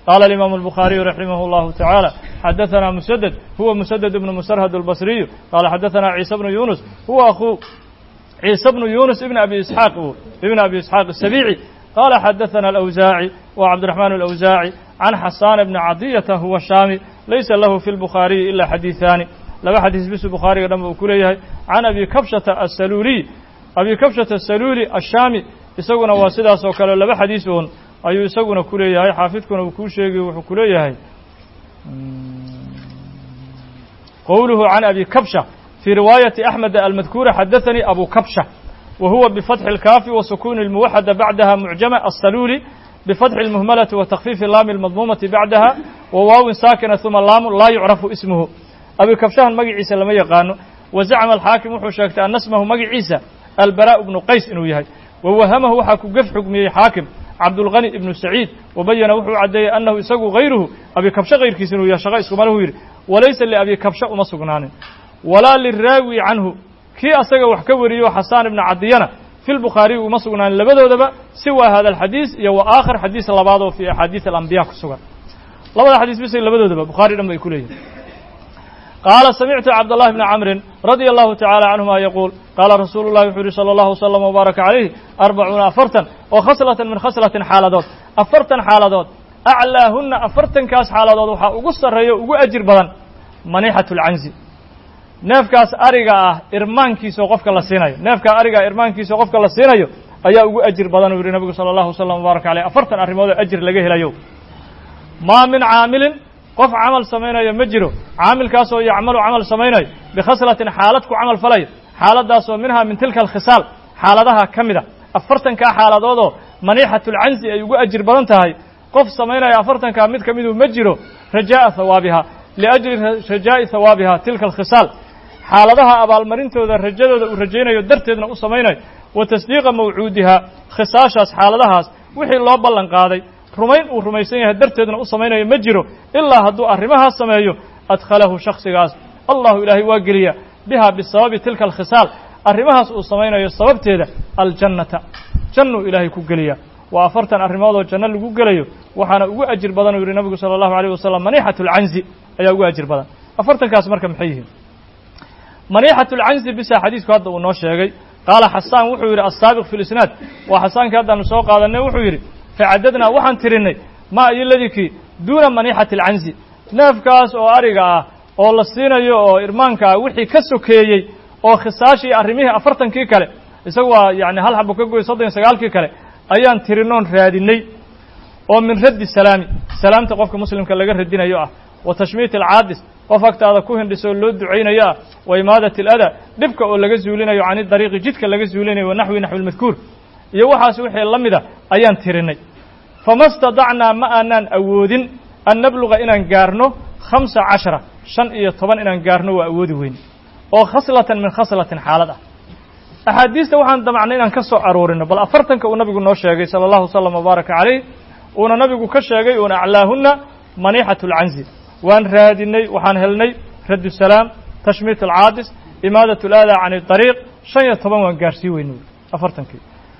قال الإمام البخاري رحمه الله تعالى حدثنا مسدد هو مسدد بن مسرهد البصري قال حدثنا عيسى بن يونس هو أخو عيسى بن يونس ابن أبي إسحاق ابن أبي إسحاق السبيعي قال حدثنا الأوزاعي وعبد الرحمن الأوزاعي عن حسان بن عطية هو الشامي ليس له في البخاري إلا حديثان لما حديث بس البخاري لما أكله عن أبي كبشة السلولي أبي كبشة السلولي الشامي isaguna waa sidaas oo kale laba xadiisun ayuu isaguna ku leeyahay xaafidkuna uu kuu sheegay wuxuu ku leeyahay qowluhu can abi kabsha fii riwaayati axmed almadkuura xadaثanii abu kabsha wa huwa bifatxi اlkaafi wa sukuni اlmuwaxada bacdaha mucjama aلsaluuli bifatxi اlmuhmalati wa takfiifi laami اlmadmuumati bacdaha wa waawin saakina uma laamu laa yucrafu ismuhu abi kabshahan magaciisa lama yaqaano wa zacma alxaakim wuxuu sheegtay ana smahu magaciisa albaraء bnu qays inuu yahay wwahamahu waxaa ku gef xugmiyey xaakim cabdulغani ibnu saciid wabayana wuxuu caddeeyey annahu isagu hayruhu abi kabshe kayrkiisa inuu yahay shaqa iskumalahu yidhi walaysa liabi kabshe uma sugnaanin walaa liraawi canhu kii asaga wax ka wariyo xasaan ibna cadiyana fi lbukhaariyi uma sugnaanin labadoodaba siwa hada alxadiis iyo wa aakhar xadiis labaad oo fii axaadiis alambiya ku sugan labada xadiis bisay labadoodaba bukhaari dhan bay ku leeyihin qaala samictu cabdالlahi bni camrin radia allahu tacala canhuma yaquul qaala rasuulu llahi wuxuu yihi salى allahu wslama wbaaraka calayh arbacuuna afartan oo khaslatan min khaslatin xaaladood afartan xaaladood aclaahunna afartankaas xaaladood waxaa ugu sarreeya ugu ajir badan manixatu lcanzi neefkaas ariga ah irmaankiisao qofka la siinayo neefkaa ariga ah irmaankiisao qofka la siinayo ayaa ugu ajir badan uu yihi nabigu salى allahu wslam wbaaraka caleyh afartan arrimood oo ajir laga helayo maa min caamilin qof camal samaynayo ma jiro caamilkaasoo yacmalu camal samaynayo bikhaslatin xaalad ku camal falayo xaaladdaasoo minhaa min tilka alkhisaal xaaladaha ka mida afartankaa xaaladoodoo maniixatulcansi ay ugu ajir badan tahay qof samaynaya afartankaa mid ka miduu ma jiro rajaa'a hawaabiha liajli rajaa'i hawaabiha tilka alkhisaal xaaladaha abaalmarintooda rajadooda uu rajaynayo darteedna u samaynayo wa tasdiiqa mawcuudiha khisaashaas xaaladahaas wixii loo ballan qaaday rumayn uu rumaysan yahay darteedna u samaynayo ma jiro ilaa hadduu arrimahaas sameeyo adkhalahu shaksigaas allahu ilaahay waa geliya biha bisababi tilka alkhisaal arrimahaas uu samaynayo sababteeda aljannata jannuu ilaahay ku geliya waa afartan arrimoodoo janno lagu gelayo waxaana ugu ajir badan uu yihi nabigu sala allahu alayh wasalam maniixatu lcanzi ayaa ugu ajir badan afartankaas marka maxay yihiin maniixatu lcanzi bisa xadiisku hadda uu noo sheegay qaala xasaan wuxuu yidhi assaabiq fi lisnaad waa xasaankii haddaanu soo qaadanay wuxuu yidhi facadadnaa waxaan tirinay maa iyo ladikii duuna maniixati alcanzi neefkaas oo ariga ah oo la siinayo oo irmaanka ah wixii ka sokeeyey oo khisaashii arrimihii afartankii kale isagu waa yani hal xabo ka goy soddon iyo sagaalkii kale ayaan tirinoon raadinay oo min raddi salaami salaamta qofka muslimka laga radinayo ah wa tashmiit alcaadis qof agtaada ku hindhisoo loo ducaynayo ah wa imaadat aladaa dhibka oo laga zuulinayo cani dariiqi jidka laga zuulinayo wa naxwi naxwi lmadkuur iyo waxaas wixii la mida ayaan tirinay fama stadacnaa ma aanaan awoodin an nabluga inaan gaarno khamsa cashara shan iyo toban inaan gaarno waa awoodi weyn oo khaslatan min khaslatin xaalad ah axaadiista waxaan damacnay inaan ka soo aroorino bal afartanka uu nabigu noo sheegay sala allahu wasalam wabaaraka calayh uuna nabigu ka sheegay uuna aclaahunna maniixatu alcanzi waan raadinay waxaan helnay raddu salaam tashmiit alcaadis imaadat alaadaa can idariiq shan iyo toban waan gaarsii weynay afartankii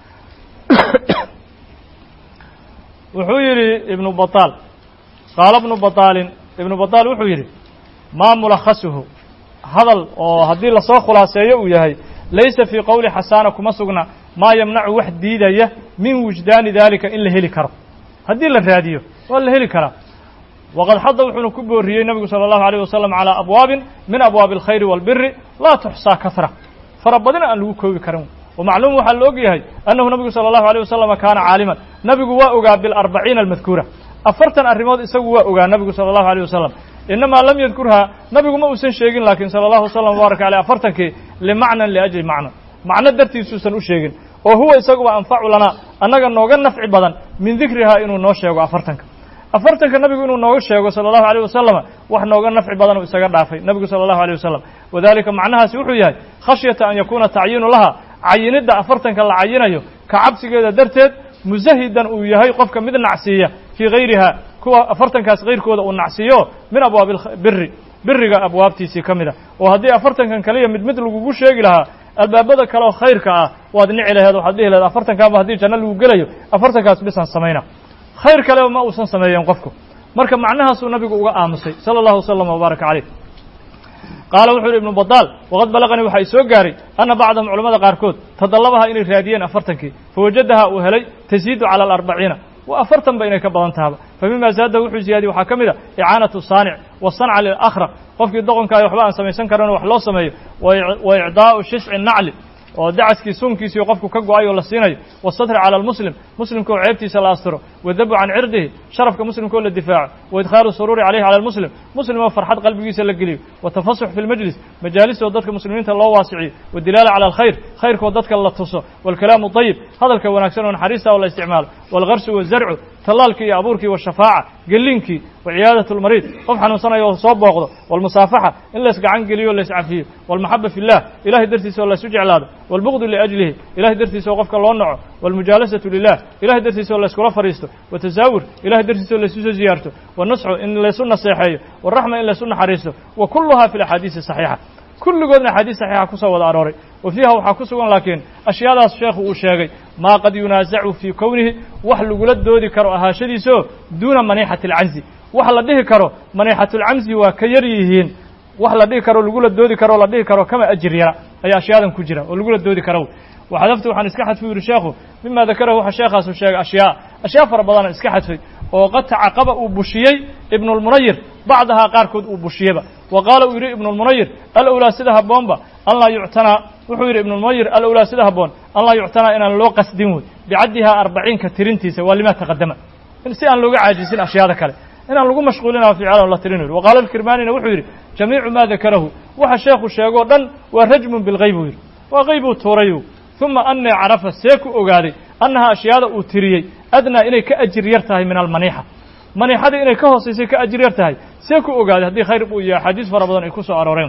wuxuu yidhi ibnu bataal qaala ibnu bataalin ibnu bataal wuxuu yidhi maa mulakhasuhu hadal oo haddii lasoo khulaaseeyo uu yahay laysa fii qowli xasaana kuma sugna maa yamnacu wax diidaya min wujdaani daalika in la heli karo haddii la raadiyo waa la heli karaa waqad xada wuxuuna ku booriyey nabigu sala allahu alayh wasalam calaa abwaabin min abwaabi alkhayri waalbiri laa tuxsaa kahra fara badina aan lagu koobi karin ومacluum waxaa la og yahay أنhu nabigu salى الlahu عalيه wasalam kaana caaliman nabigu waa ogaa biاlarbaciina almadkuura afartan arrimood isagu waa ogaa nabigu salى الlahu عalيه wasalam inamaa lam yadkurhaa nabigu ma uusan sheegin lakin salى الlahu وsلم وbaaraka عalيه afartankii limacnan liأjli macna macno dartiisuusan u sheegin oo huwa isaguba anfacu lanaa annaga nooga nafci badan min dikrihaa inuu noo sheego afartanka afartanka nabigu inuu nooga sheego salى الlahu عalيه wasalam wax nooga nafci badan uu isaga dhaafay nabigu salى الlahu عalيه wasalam wadalika macnahaasi wuxuu yahay khashyata an yakuuna tacyiinu laha cayinidda afartanka la cayinayo ka cabsigeeda darteed musahidan uu yahay qofka mid nacsiiya fii hayriha kuwa afartankaas kayrkooda uu nacsiiyo min abwaabi biri biriga abwaabtiisii ka mida oo haddii afartankan kaliya mid mid lagugu sheegi lahaa albaabada kale oo khayrka ah waad nici laheed waxaad dhihi laheed afartankaaba haddii janno lagu gelayo afartankaas bisaan samayna khayr kaleba ma uusan sameeyeen qofku marka macnahaasuu nabigu uga aamusay sala allahu wasalam wbaaraka caleyh qaala wuxuu yidhi ibnu badaal waqad balaqanii waxaa i soo gaaray anna bacdahum culamada qaarkood tadallabaha inay raadiyeen afartankii fawajadaha uu helay tasiidu cala alarbaciina wa afartan ba inay ka badan tahaba fa mima zaadahu wuxuu ziyaadiyey waxaa ka mid a icaanatu saanic wasanca lilaakhraq qofkii doqonkaayo waxba aan samaysan karanoo wax loo sameeyo wa icdaa'u shishci nacli oo dacaskii sunkiisii qofku ka go-ay oo la siinayo wasatri cala almuslim muslimka oo ceebtiisa la astiro wadabu can cirdihi sharafka muslimka oo la difaaco wa idkhaalu suruuri caleyhi cala almuslim muslim oo farxad qalbigiisa la geliyo watafasux fi lmajlis majaalis oo dadka muslimiinta loo waasiciyo wadilaala cala alkhayr khayrkoo dadka la tuso waalkalaamu dayib hadalka wanaagsan oo naxariista oo la isticmaalo waalgarsu wazarcu tallaalkii iyo abuurkii washafaaca gelinkii wa ciyaadat lmariid qof xanuunsanaya oo soo booqdo walmusaafaxa in lays gacan geliyo o lays cafiyo walmaxaba fi llah ilahay dartiisa oo laysu jeclaado walbugdu liajlihi ilahay dartiisa oo qofka loo naco walmujaalasatu lilah ilahay dartiisa oo layskula fadhiisto watasaawur ilahay dartiisa oo laysu soo ziyaarto wanusxu in laysu naseexeeyo waraxma in laysu naxariisto wa kulluha fi laxaadiisi saxiixa kulligoodna axaadiis saxiixa kusoo wada arooray wa fiiha waxaa ku sugan laakiin ashyaadaas sheekhu uu sheegay maa qad yunaasacu fii kownihi wax lagula doodi karo ahaashadiiso duuna maniixati alcanzi wax la dhihi karo maniixatulcamzi waa ka yar yihiin wax la dhihi karo lagula doodi karo o la dhihi karo kama ajir yara ayaa ashyaadan ku jira oo lagula doodi karo waxadaftu waxaan iska xadfay u yihi sheekhu mima dakarahu waxa sheekhaasu sheegay ashyaa ashyaa fara badanaan iska xadfay oo qad tacaqaba uu bushiyey ibnulmunayir bacdahaa qaarkood uu bushiyeba wa qaala uu yidhi ibnulmunayir alowlaa sida haboonba an laa yuctanaa wuxuu yidhi ibnulmunayir alowlaa sida haboon an laa yuctanaa inaan loo qasdin wey bicaddihaa arbaciinka tirintiisa waa limaa taqadama si aan looga caajisin ashyaada kale inaan lagu mashquulina ficlan la tirin yidhi waqaala alkirmaanina wuxuu yidhi jamiicu maa dakarahu waxa sheekhu sheegoo dhan waa rajmun bilgayb buu yidhi waa qaybuu tuuray uma annii carafa see ku ogaaday annaha ashyaada uu tiriyey adnaa inay ka ajir yar tahay min almaniixa maniixadii inay ka hoosaysay ka ajir yar tahay see ku ogaaday haddii khayr uu iyo axaadiis fara badan ay ku soo arooreen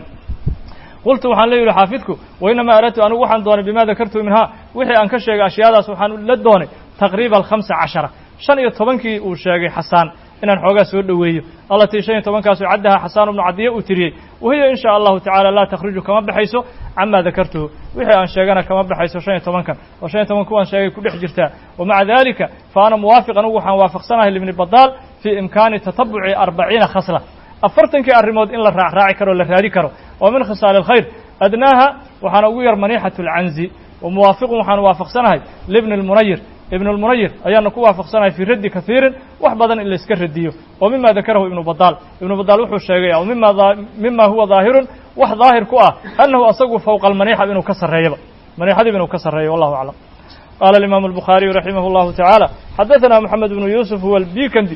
qultu waxaan le yihi xaafidku wainamaa aradtu anigu waxaan doonay bima dakartu minhaa wixii aan ka sheegay ashyaadaas waxaan la doonay taqriiba alkhamsa cashara shan iyo tobankii uu sheegay xasaan inaan xoogaa soo dhoweeyo allatii shan iyo tobankaasu caddaha xasaan ibnu cadiya uu tiriyey wahiya in shaa allahu tacala laa takhruju kama baxayso camaa dakartuhu wixii aan sheegana kama baxayso shan iyo tobankan oo shan iyo toban kuwaan sheegay ku dhex jirtaa wa maca dalika fa ana muwaafiq anugu waxaan waafaqsanahay libni badaal fii imkaani tatabuci arbaciina khasla afartankii arrimood in la raacraaci karo o la raadi karo oo min khisaali alkhayr adnaaha waxaana ugu yar maniixatu alcanzi wa muwaafiqun waxaan waafaqsanahay libni lmunayir ibn اlmunayir ayaana ku waafaqsanahay fii raddi kahiirin wax badan in la iska radiyo oo mima dakarahu ibnu badaal ibnu badaal wuxuu sheegay o mima mima huwa daahirun wax daahir ku ah annahu asagu fowqa almaniixa inuu ka sarreeyaba maniixadiiba inuu ka sarreeyo wallahu aclam qaala alimaamu الbukhaariyu raximah اllahu taعaalى xadaثana moxamed bnu yuusuf huwa albikandi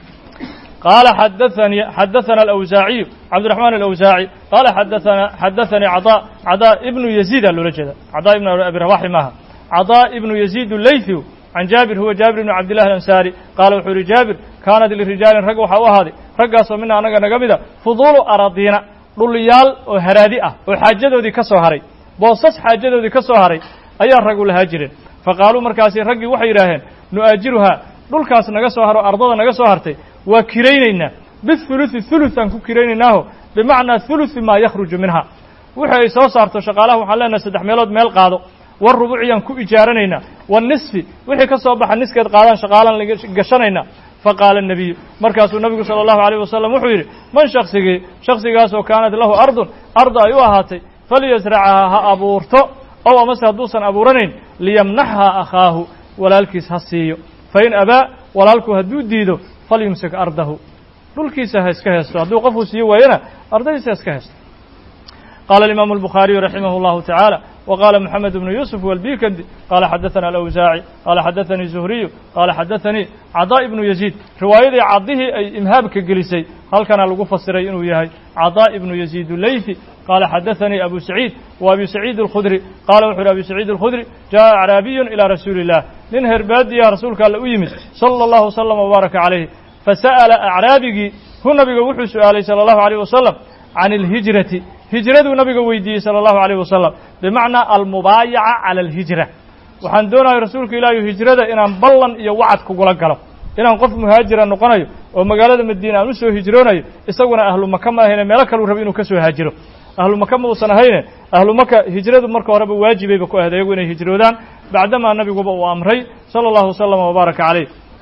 qaala xadaثani xadaثana alawsaaciyu cabdiraxman alawsaaci qaala xadaana xadaثanii cadaa cadaa ibnu yaziida loola jeeda cadaa ibnu abi rabaxi maaha cadaa ibnu yaziid leythi can jaabir huwa jaabir ibnu cabdillahi alansaari qaala wuxuu yihi jaabir kaanat lirijaalin rag waxaa u ahaaday raggaasoo mina annaga naga mida fuduulu aradiina dhulyaal oo haraadi ah oo xaajadoodii ka soo haray boosas xaajadoodii ka soo haray ayaa rag u lahaa jireen fa qaaluu markaasi raggii waxay yidhaaheen nu'aajiruhaa dhulkaas naga soo haro ardada naga soo hartay waa kiraynaynaa bihuluثi hulus aan ku kiraynaynaaho bimacnaa huluثi maa yakhruju minha wixii ay soo saarto shaqaalaha waxaan leenahay saddex meelood meel qaado warubuciyaan ku ijaaranaynaa wanisfi wixii ka soo baxa niskeed qaadaan shaqaalaan gashanaynaa faqaala الnabiyu markaasuu nabigu salى اllahu عalيه wasalam wuxuu yidhi man shaksigii shaksigaasoo kaanat lahu ardun arda ay u ahaatay falyasracahaa ha abuurto ow amase hadduusan abuuranayn liyamnaxha akhaahu walaalkiis ha siiyo fain abaa walaalku hadduu diido falyumsik ardahu dhulkiisa ha iska heesto hadduu qofuu siiyo waayana ardadiisa ha iska heesto qaala alimaamu الbukhaariyu raximah اllahu taعaalى وqاla mحamed بن يوسف والbikndi qala xadaثna الأwsaaعي qala xadaثanii زهriyu qala xadaثanii caضاء بnu يزيid riwaayadii cadihii ay imhaabka gelisay halkana lagu fasiray inuu yahay caضاء بnu يزيid الleyثi qala xadaثanii abu سacيid و abi سacيid الkhudri qala wuxu uhi abi سacيid الkhudri jaءa acraabiy ilى rasuuli الlah nin herbaadiya rasuulka alle u yimid salى الlahu وsلم وbaaraka عalayh fasa'ala acraabigii hu nabiga wuxuu su'aalay salى الlahu عalيه wasalam can اlhijrati hijraduu nabiga weydiiyey salى الlahu عalيه wasalam bimacnaa almubaayaca cala alhijra waxaan doonaya rasuulka ilaahi hijrada inaan ballan iyo wacad kugula galo inaan qof muhaajira noqonayo oo magaalada madiina aan u soo hijroonayo isaguna ahlu maka ma ahayne meelo kaluu raba inuu ka soo haajiro ahlu maka ma uusan ahayne ahlu maka hijradu marka horeba waajibayba ku ahayd ayagu inay hijroodaan bacdamaa nabiguba uu amray salى اllahu waslama wbaaraka calayh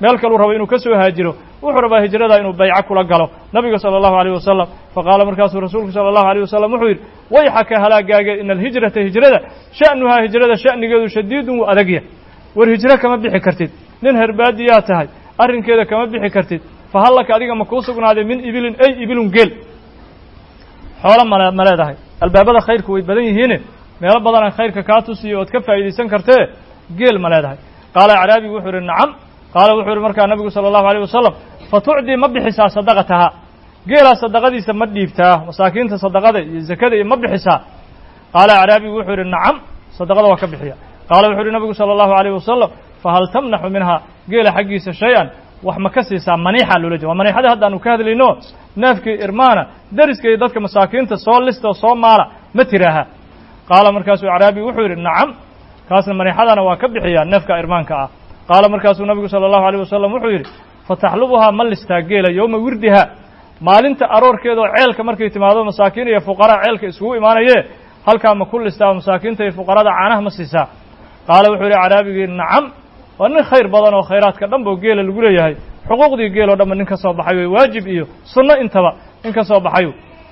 meel kaluu rabo inuu ka soo haajiro wuxuu rabaa hijrada inuu bayco kula galo nabiga sala allahu alayh wasalam faqaala markaasuu rasuulku sala allahu alayh wasalam wuxuu yidhi wayxaka halaagaaga ina alhijrata hijrada sha'nuhaa hijrada sha'nigeedu shadiidun wuu adagya war hijro kama bixi kartid nin herbaadiyaa tahay arrinkeeda kama bixi kartid fa hallaka adiga ma kuu sugnaaday min ibilin ay ibilun geel xoolo male ma leedahay albaabada khayrku way badan yihiine meelo badanaa khayrka kaa tusiyo ood ka faa'iidaysan kartee geel ma leedahay qaala acraabigu wuxuu yidhi nacam qaala wuxuu yidhi markaa nabigu sala allahu alayh wasalam fa tucdii ma bixisaa sadaqatahaa geelaa sadaqadiisa ma dhiibtaa masaakiinta sadaqada iyo zakada iyo ma bixisaa qaala acraabigu wuxuu yidhi nacam sadaqada waa ka bixiya qaala wuxuu yidhi nabigu sala allahu alayh wasalam fahal tamnaxu minhaa geela xaggiisa shay-an wax ma ka siisaa maniixa loola jeeda waa maniixada hadda aanu ka hadlayno neefkii irmaana deriska iyo dadka masaakiinta soo lista oo soo maala ma tiraaha qaala markaasuu acraabi wuxuu yidhi nacam kaasna maniixadana waa ka bixiyaa neefka irmaanka ah qaala markaasuu nabigu sala allahu alayh wasalam wuxuu yidhi fataxlubuhaa ma listaa geela yowma wirdiha maalinta aroorkeeda oo ceelka markay timaado masaakiin iyo fuqaraa ceelka isugu imaanayee halkaa ma ku listaa masaakiinta iyo fuqarada caanaha ma siisaa qaala wuxuu yidhi acraabigii nacam waa nin khayr badan oo khayraadka dhan boo geela lagu leeyahay xuquuqdii geel oo dhanba nin ka soo baxay wey waajib iyo sunno intaba nin ka soo baxayu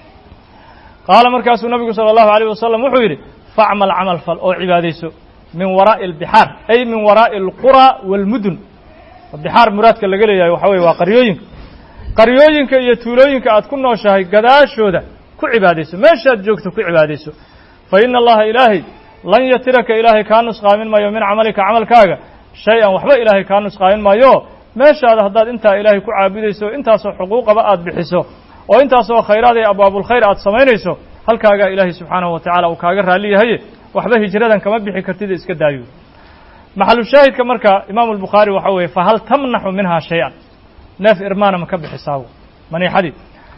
qaala markaasuu nabigu sala allahu alayh wasalam wuxuu yidhi facmal camal fal oo cibaadayso min waraa'i albixaar ay min waraa'i alqura waalmudun bixaar muraadka laga leeyahay waxa weye waa qaryooyinka qaryooyinka iyo tuulooyinka aad ku nooshahay gadaashooda ku cibaadayso meeshaad joogto ku cibaadayso fa ina allaha ilaahay lan yatiraka ilaahay kaa nusqaamin maayo min camalika camalkaaga shay-an waxba ilaahay kaa nusqaamin maayo meeshaada haddaad intaa ilaahay ku caabudayso intaasoo xuquuqaba aad bixiso oo intaasoo khayraad ee abwaabulkhayr aad samaynayso halkaagaa ilaahay subxaanahu wa tacala uu kaaga raalli yahaye waxba hijradan kama bixi kartid iska daayo maxalu shaahidka marka imaamu albukhaari waxa weeye fahal tamnaxu minhaa shay-an neef irmaana ma ka bixisaa maniixadii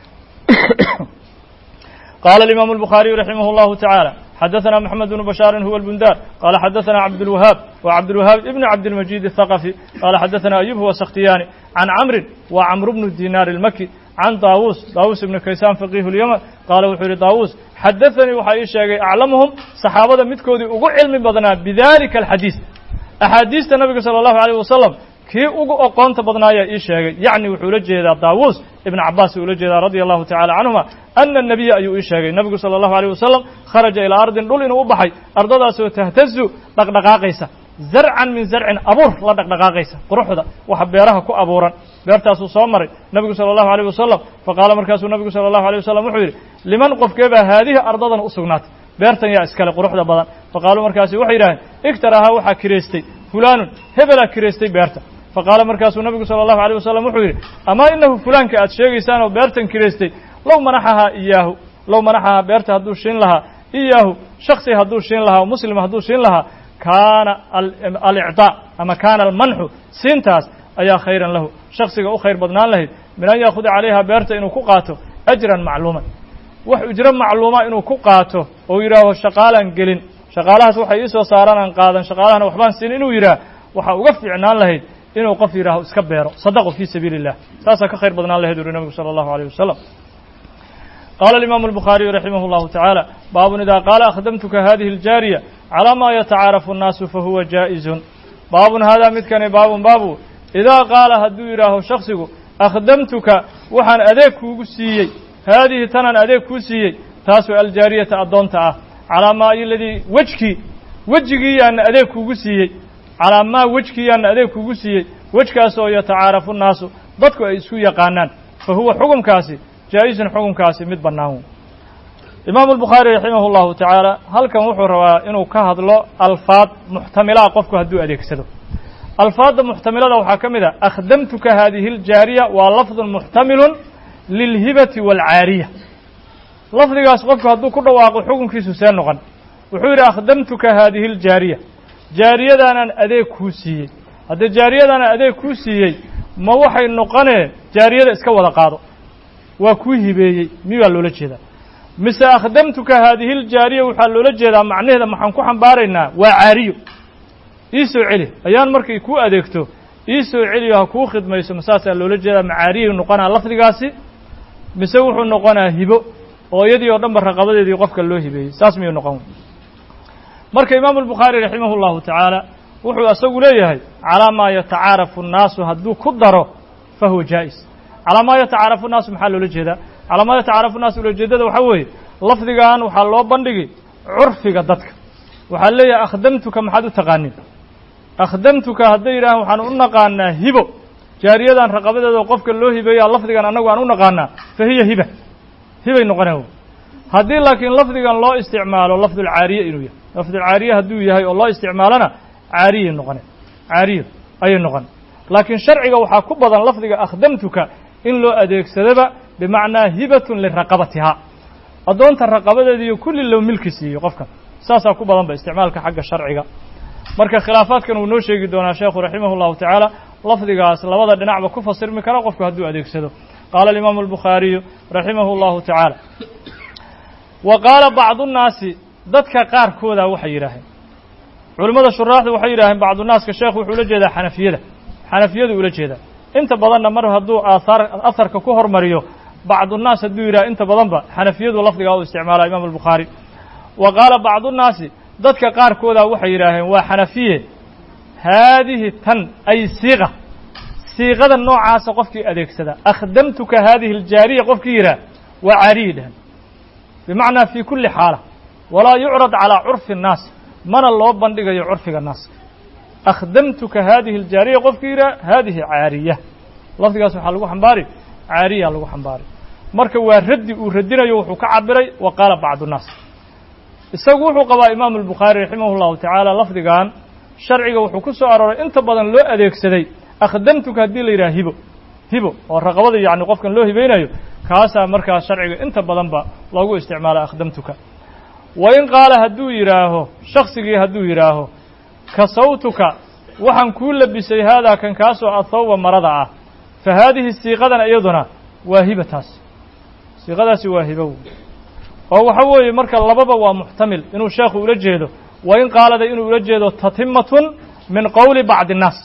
qaala alimaamu albukhaariyu raximah allahu tacaala xadaثna mxamed bnu bashaarin huwa اlbundar qala xadaثna cabdاlwahaab wa cabdاlwahaab ibn cabdilmajid الthaqafi qala xadaثna ayub huwa sakhtiyaani can camrin wa camru bnu dinaar اlmaki can daawuus daawuus ibnu kaysaan faqiihu اlyman qaala wuxuu yihi daawuus xadaثanii waxaa ii sheegay aclamuhum saxaabada midkoodii ugu cilmi badnaa bidalika alxadiis axaadiista nabiga salى اllahu alيyh wasalam kii ugu oqoonta badnaayaa ii sheegay yacni wuxuu ula jeedaa daawuus ibn cabaas uu ula jeedaa radia allahu tacala canhuma ana الnabiya ayuu ii sheegay nabigu salى allahu alيyh wasalam kharaja ilaa ardin dhul inuu u baxay ardadaasoo tahtazu dhaqdhaqaaqaysa zarcan min zarcin abuur la dhaqdhaqaaqaysa quruxda waxa beeraha ku abuuran beertaasuu soo maray nabigu salى allahu alيyh wasalam faqaala markaasuu nabigu salى allahu alيyh wasalam wuxuu yidhi liman qofkeebaa haadihi ardadan u sugnaatay beertan yaa iskale quruxda badan faqaaluu markaasi waxay yidhaaheen igtarahaa waxaa kireystay fulaanun hebelaa kireystay beerta faqaala markaasuu nabigu salى allahu alيyh wasalam wuxuu yidhi amaa inahu fulaanka aad sheegaysaan oo beertan kireystay low manaxahaa iyaahu low manaxahaa beerta hadduu shiin lahaa iyaahu shaksi hadduu shiin lahaa muslim hadduu shiin lahaa kaana alicطaa ama kaana almanxu siintaas ayaa khayran lahu shaksiga u khayr badnaan lahayd min an yaakuda calayha beerta inuu ku qaato ajran macluuman wax ujro macluuma inuu ku qaato oo yidhaaho shaqaalaan gelin shaqaalahaas waxay ii soo saaraan aan qaadan shaqaalahana waxbaan siin inuu yidhaah waxaa uga fiicnaan lahayd inuu qof yidhaaho iska beero sadaqo fii sabiili illah saasaa ka khayr badnaan lahayd uri nabigu sala allahu alayh wasalam qaala alimaamu albukhaariyu raximah allahu tacaala baabun idaa qaala akhdamtuka hadihi aljaariya calaa maa yatacaarafu annaasu fahuwa jaa'izun baabun haadaa midkani baabun baabu idaa qaala hadduu yidhaaho shaksigu akhdamtuka waxaan adeeg kuugu siiyey haadihi tanaan adeeg kuu siiyey taasoo aljaariyata addoonta ah calaa maa iladii wejkii wejigii yaana adeeg kuugu siiyey calaa maa wejkii yaana adeeg kuugu siiyey wejkaas oo yatacaarafu nnaasu dadku ay isku yaqaanaan fa huwa xukumkaasi jaa-isun xukumkaasi mid bannaan imaamu albukhaari raximah allahu tacaala halkan wuxuu rabaa inuu ka hadlo alfaad muxtamilaa qofku hadduu adeegsado alfaadda muxtamilada waxaa ka mid a akhdamtuka haadihi aljaariya waa lafdun muxtamilun lilhibati waalcaariya lafdigaas qofku hadduu ku dhawaaqo xukunkiisu see noqon wuxuu yidhi akhdamtuka haadihi aljaariya jaariyadaanaan adeeg kuu siiyey haddee jaariyadaanaan adeeg kuu siiyey ma waxay noqonee jaariyada iska wada qaado waa kuu hibeeyey miyuu baa loola jeedaa mise akhdamtuka haadihi ljaariya waxaa loola jeedaa macnaheeda maxaan ku xambaaraynaa waa caariyo ii soo celi ayaan markay kuu adeegto ii soo celiyo ha kuu khidmayso masaasaa loola jeedaa macaariyay noqonaa lafdigaasi mise wuxuu noqonaa hibo oo iyadii oo dhan ba raqabadeedii qofka loo hibeeyey saas miyuu noqon marka imaamu albukhaari raximah allahu tacaala wuxuu isagu leeyahay calaa maa yatacaarafu الnaasu hadduu ku daro fahuwa jaa'is calaa maa yatacaarafu الnaasu maxaa loola jeedaa calaa maa yatacaarafu الnaasu ulajeedada waxaa weeye lafdigan waxaa loo bandhigi curfiga dadka waxaa leeyahay akhdamtuka maxaad u taqaanin akhdamtuka hadday yidhahaan waxaan u naqaanaa hibo jaariyadan raqabadeeda qofka loo hibeeyaa lafdigan annagu aan u naqaanaa fa hiya hiba hibay noqoneen haddii laakiin lafdigan loo isticmaalo lafdulcaariye inuu yahay lafdulcaariye hadduu yahay oo loo isticmaalona caariyay noqoneen caariyo ayay noqon laakiin sharciga waxaa ku badan lafdiga akhdamtuka in loo adeegsadaba bimacnaa hibatun liraqabatihaa addoonta raqabadeeda iyo kulli loo milki siiyo qofkan saasaa ku badan ba isticmaalka xagga sharciga marka khilaafaadkan uu noo sheegi doonaa sheekhu raximah llahu tacaala lafdigaas labada dhinacba ku fasirmi kara qofku hadduu adeegsado qaala alimaamu albukhaariyu raximah llahu tacaala wa qaala bacdu nnaasi dadka qaarkooda waxay yidhaaheen culimmada shuraaxda waxay yidhaaheen bacdunaaska sheekhu wuxuu ula jeedaa xanafiyada xanafiyadu ula jeedaa inta badanna mar hadduu aahaar aharka ku hormariyo bacdunaas hadduu yidhaha inta badanba xanafiyadu lafdigaa u isticmaala imaamu albukhaari wa qaala bacdunaasi dadka qaarkooda waxay yidhaaheen waa xanafiye haadihi tan ay siiqa siiqada noocaasa qofkii adeegsada akhdamtuka haadihi aljaariya qofkii yidhaah waa caariyi dhehen bimacnaa fii kulli xaala walaa yucrad calaa curfi الnaas mana loo bandhigayo curfiga naaska akhdamtuka haadihi aljaariya qofkii yidhaah haadihi caariya lafdigaas waxaa lagu xambaari caariya lagu xambaari marka waa raddi uu radinayo wuxuu ka cabiray wa qaala bacdu nnaas isagu wuxuu qabaa imaamu albukhaari raximah llahu tacaala lafdigan sharciga wuxuu ku soo arooray inta badan loo adeegsaday akhdamtuka haddii la yidhaha hibo hibo oo raqabada yacni qofkan loo hibeynayo kaasaa markaas sharciga inta badanba loogu isticmaala akhdamtuka wa in qaala hadduu yidhaaho shaksigii hadduu yidhaaho kasawtuka waxaan kuu labisay haadaa kan kaasoo athawba marada ah fa haadihi siiqadan iyaduna waa hiba taas siiqadaasi waa hibow oo waxa weeye marka lababa waa muxtamil inuu sheekhu ula jeedo wa in qaalada inuu ula jeedo tatimatun min qowli bacdi innaas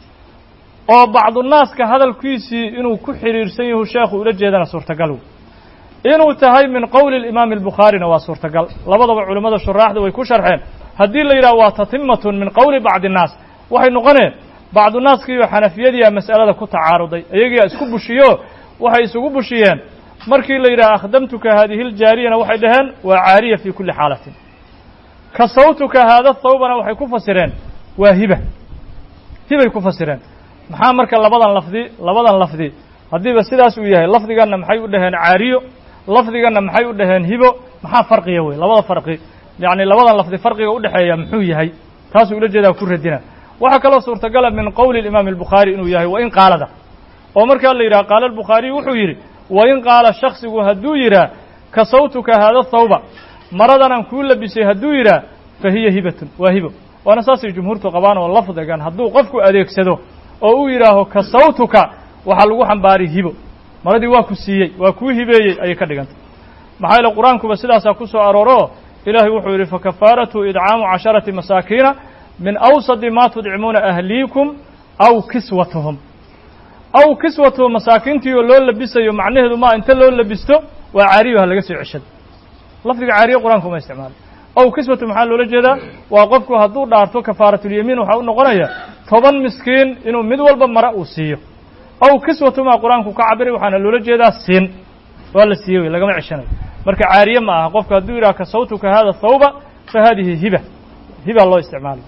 oo bacdunaaska hadalkiisii inuu ku xidhiirsan yahu sheekhu ula jeedana suurtagal inuu tahay min qowli alimaami albukhaarina waa suurtagal labadaba culimmada shuraaxda way ku sharxeen haddii la yidhaha waa tatimatun min qowli bacdi innaas waxay noqoneen bacdunaaskiiyo xanafiyadiia mas'alada ku tacaaruday iyagiia isku bushiyo waxay isugu bushiyeen markii la yidhaha akhdamtuka haadihi ljaariyana waxay dhaheen waa caariya fii kulli xaalatin kasawtuka haada thawbana waxay ku fasireen waa hiba hibay ku fasireen maxaa marka labadan lafdi labadan lafdi haddiiba sidaas uu yahay lafdiganna maxay u dhaheen caariyo lafdiganna maxay u dhaheen hibo maxaa farqiya wey labada farqi yacni labadan lafdi farqiga udhexeeya muxuu yahay taasuu ula jeedaa ku radina waxaa kaloo suurtagala min qowli imaami albukhaari inuu yahay wa in qaalada oo markaa la yidhaha qaala albukhaariy wuxuu yidhi wa in qaala shaksigu hadduu yidhaah kasawtuka haada thawba maradanaan kuu labisay hadduu yidhaah fa hiya hibatun waa hibo waana saasay jumhuurtu qabaan oo lafdigan hadduu qofku adeegsado oo uu yidhaaho kasawtuka waxaa lagu xambaari hibo maradii waa ku siiyey waa kuu hibeeyey ayay ka dhigantay maxaa yeele qur-aankuba sidaasaa ku soo arooro ilaahay wuxuu yidhi fakafaaratu idcaamu casharati masaakiina min awsadi ma tudcimuuna ahliikum aw kiswatuhum aw kiswatuhum masaakiintii oo loo labisayo macnaheedu maa inta loo labisto waa caariyo ha laga soo ceshado lafdiga caariye qur-aanku uma isticmaalo aw kiswatu maxaa loola jeedaa waa qofku hadduu dhaarto kafaaratulyamiin waxaa u noqonaya toban miskiin inuu mid walba mara uu siiyo aw kiswatumaa qur-aanku ka cabiray waxaana loola jeedaa siin waa la siiyey wey lagama ceshanayo marka caariye ma aha qofku hadduu yidhaha kasawtuka hada thawba fa hadihi hiba hiba loo isticmaalay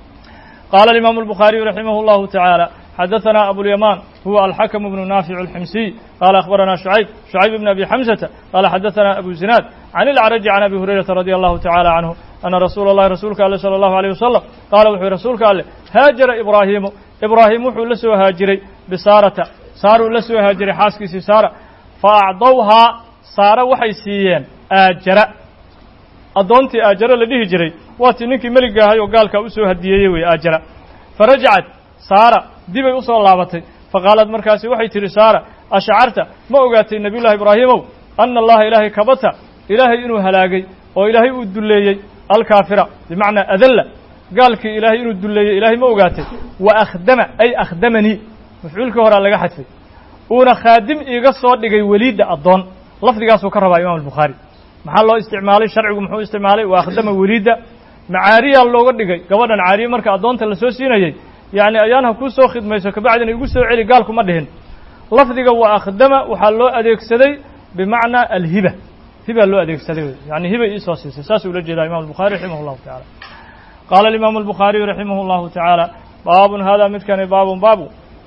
qaala alimaamu albukhaariyu raximah llahu tacaala xadaثna abulyamaan huwa alxakm bnu naafic اlximsiy qaala akhbarana shucayb shucayb bn abi xamsata qaala xadaثana abu zinaad can ilcraji can abi hurayrata radi allahu tacala canhu ana rasuula اllahi rasuulka ale salى allahu alيyh wasalam qaala wuxuu yihi rasuulka alleh haajara ibraahimu ibraahim wuxuu la soo haajiray bisaarata saaruu la soo haajiray xaaskiisii saara faacdowhaa saara waxay siiyeen aajara addoontii aajara la dhihi jiray waatii ninkii meliga ahay oo gaalkaa u soo hadiyeeyey wey aajara farajacat saara dibay u soo laabatay faqaalad markaasi waxay tidhi saara ashcarta ma ogaatay nebiyullahi ibraahimow ana allaha ilaahay kabata ilaahay inuu halaagay oo ilaahay uu dulleeyey alkaafira bimacnaa adalla gaalkii ilaahay inuu dulleeyey ilaahay ma ogaatay wa akhdama ay akhdamanii mafcuulkii horaa laga xadfay uuna khaadim iiga soo dhigay weliidda addoon lafdigaasuu ka rabaa imaam albukhaari maxaa loo isticmaalay sharcigu muxuu isticmaalay wa akhdama weliidda macaariyaa looga dhigay gabadhan caariye marka addoonta lasoo siinayey yacni ayaan ha kuu soo khidmayso kabacdina igu soo celi gaalku ma dhihin lafdiga wa akhdama waxaa loo adeegsaday bimacnaa alhiba hiba loo adeegsaday wey yani hibay iisoo siisay saasuu ula jeedaa imam الbuخarي raximah الlahu taعala qaala الimaamu الbuخaariyu raximah الlahu taعaalى baabun hada midkani baabun baabu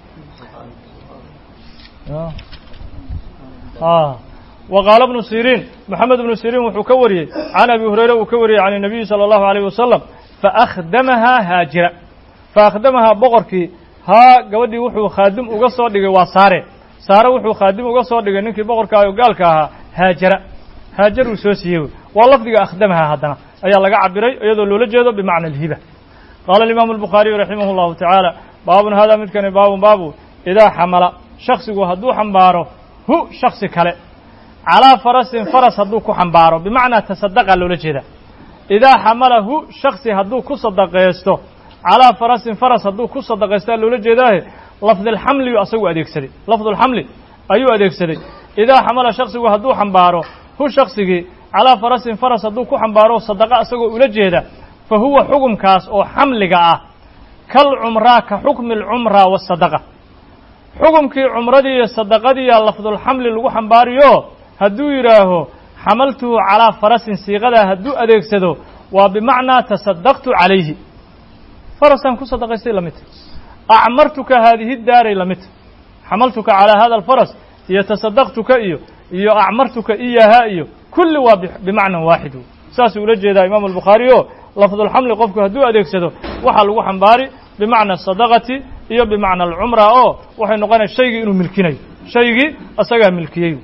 وqاaل بن سيrيn محamed بن سيrيn wuxuu ka wariyey عan abi هurayra uu ka wariyey عan النabiyi slى الlahu عalيه wasaلم faأkhdamahaa haajira faأkhdamahaa boqorkii haa gabadhii wuxuu khaadim uga soo dhigay waa saare saare wuxuu khaadim uga soo dhigay ninkii boqorka o gaalka ahaa haajara haajar uu soo siiyey waa lafdiga akhdamahaa haddana ayaa laga cabiray iyadoo loola jeedo bimacna الhiba qaala الimaamu الbuخaariyu raximah الlahu taعaalى baabun hada midkani baabun baabu idaa xamala shaksigu hadduu xambaaro hu shaksi kale calaa farasin faras hadduu ku xambaaro bimacnaa tasadaqa loola jeeda idaa xamalahu shaksi hadduu ku sadaqaysto calaa farasin faras hadduu ku sadaqaystaa loola jeedaahe lafdilxamliyu asagu adeegsaday lafdulxamli ayuu adeegsaday idaa xamala shaksigu hadduu xambaaro hu shaksigii calaa farasin faras hadduu ku xambaaro sadaqa asagoo ula jeeda fa huwa xukumkaas oo xamliga ah kal cumraa ka xukmi alcumraa waasadaqa xukumkii cumradii iyo sadaqadiiya lafdulxamli lagu xambaariyo hadduu yidhaaho xamaltuhu calaa farasin siiqadaa hadduu adeegsado waa bimacnaa tasadaqtu calayhi farasaan ku sadaqaystay lamidta acmartuka haadihi daaray lamidta xamaltuka calaa hada alfaras iyo tasadaqtuka iyo iyo acmartuka iyahaa iyo kulli waa bimacnan waaxid saasuu ula jeedaa imaamu albukhaari o lafdulxamli qofku hadduu adeegsado waxaa lagu xambaari bimacna asadaqati iyo bimacna alcumra oo waxay noqonaya shaygii inuu milkinayo shaygii asagaa milkiyey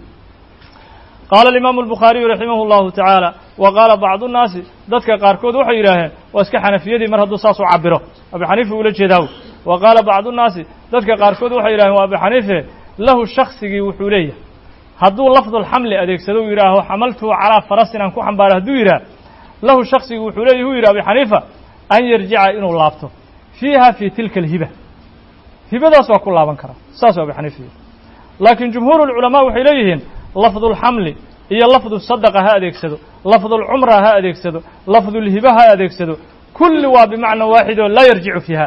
qaala alimaamu albukhaariyu raximah اllahu tacaala wa qaala bacdu nnaasi dadka qaarkood waxay yidhaaheen waa iska xanafiyadii mar hadduu saas u cabiro abi xaniifa ula jeedaaw wa qaala bacdu nnaasi dadka qaarkood waxay yidhaheen waa abi xaniife lahu shaksigii wuxuu leeyahay hadduu lafdulxamli adeegsado u yidhaaho xamaltuhu calaa farasin aan ku xambaaro hadduu yidhaah lahu shaksigii wuxuu leeyahy u yidhi abi xaniifa an yarjica inuu laabto fiiha fii tilka alhiba hibadaas waa ku laaban karaa saasuu abi xaniifa yidhi laakiin jumhuur ulculamaa waxay leeyihiin lafdulxamli iyo lafdu sadaqa ha adeegsado lafdulcumra ha adeegsado lafdulhiba ha adeegsado kulli waa bimacna waaxid oo laa yarjicu fiiha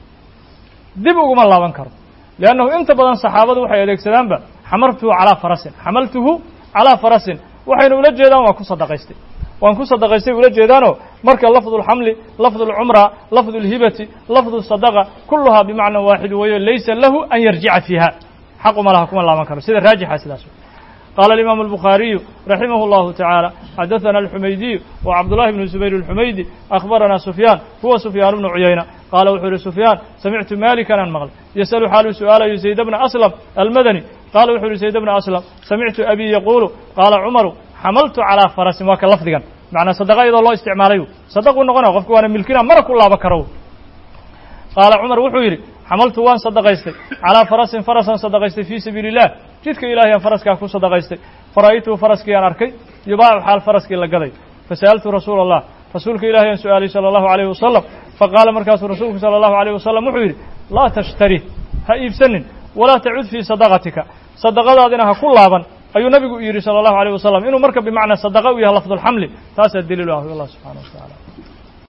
dib uguma laaban karo liannahu inta badan saxaabadu waxay adeegsadaanba xamartuhu calaa farasin xamaltuhu calaa farasin waxayna ula jeedaan waa ku sadaqaystay waan ku sadaqaystay ula jeedaanoo marka lafdu اlxamli lafdu اlcumra lafdu اlhibati lafdu sadaqa kuluhaa bimacna waaxid weeyo laysa lahu an yarjica fiiha xaquma laha kuma laaban karo sida raajixa sidaas qaala alimaamu الbukhaariyu raximah اllahu taعaalى xadaثana alxumaydiyu wa cabdullahi bnu zubayr اlxumaydi akhbarana sufyaan huwa sufyaan bnu cuyayna qaala wuxuu yihi sufyaan samictu malikan aan maqlay yasalu xaaluu su'aalayo zayd bna aslam almadani qaala wuxuu yihi zayd bna aslam samictu abi yaquulu qaala cumaru xamaltu calaa farasin waa ka lafdigan macnaa sadaqa iyadoo loo isticmaalay sadaquu noqonaya qofku waana milkina mana ku laaba karo qaala cumar wuxuu yidhi xamaltu waan sadaqaystay calaa farasin farasaan sadaqaystay fii sabiili illah jidka ilahay aan faraskaa ku sadaqaystay fara'aytuhu faraskii aan arkay yubaacu xaal faraskii la gaday fasa'altu rasuula allah rasuulka ilahay aan su-aalay sala allahu alayh wasalam faqaala markaasuu rasuulku sala allahu alayh wasalam wuxuu yidhi laa tashtari ha iibsanin walaa tacud fii sadaqatika sadaqadaadina ha ku laaban ayuu nabigu yidhi salى الlahu عalيه wasalam inuu marka bimacnaa sadaqa u yahay lafd اlxamli taasaa daliil u ah allah subxanaه wa taعala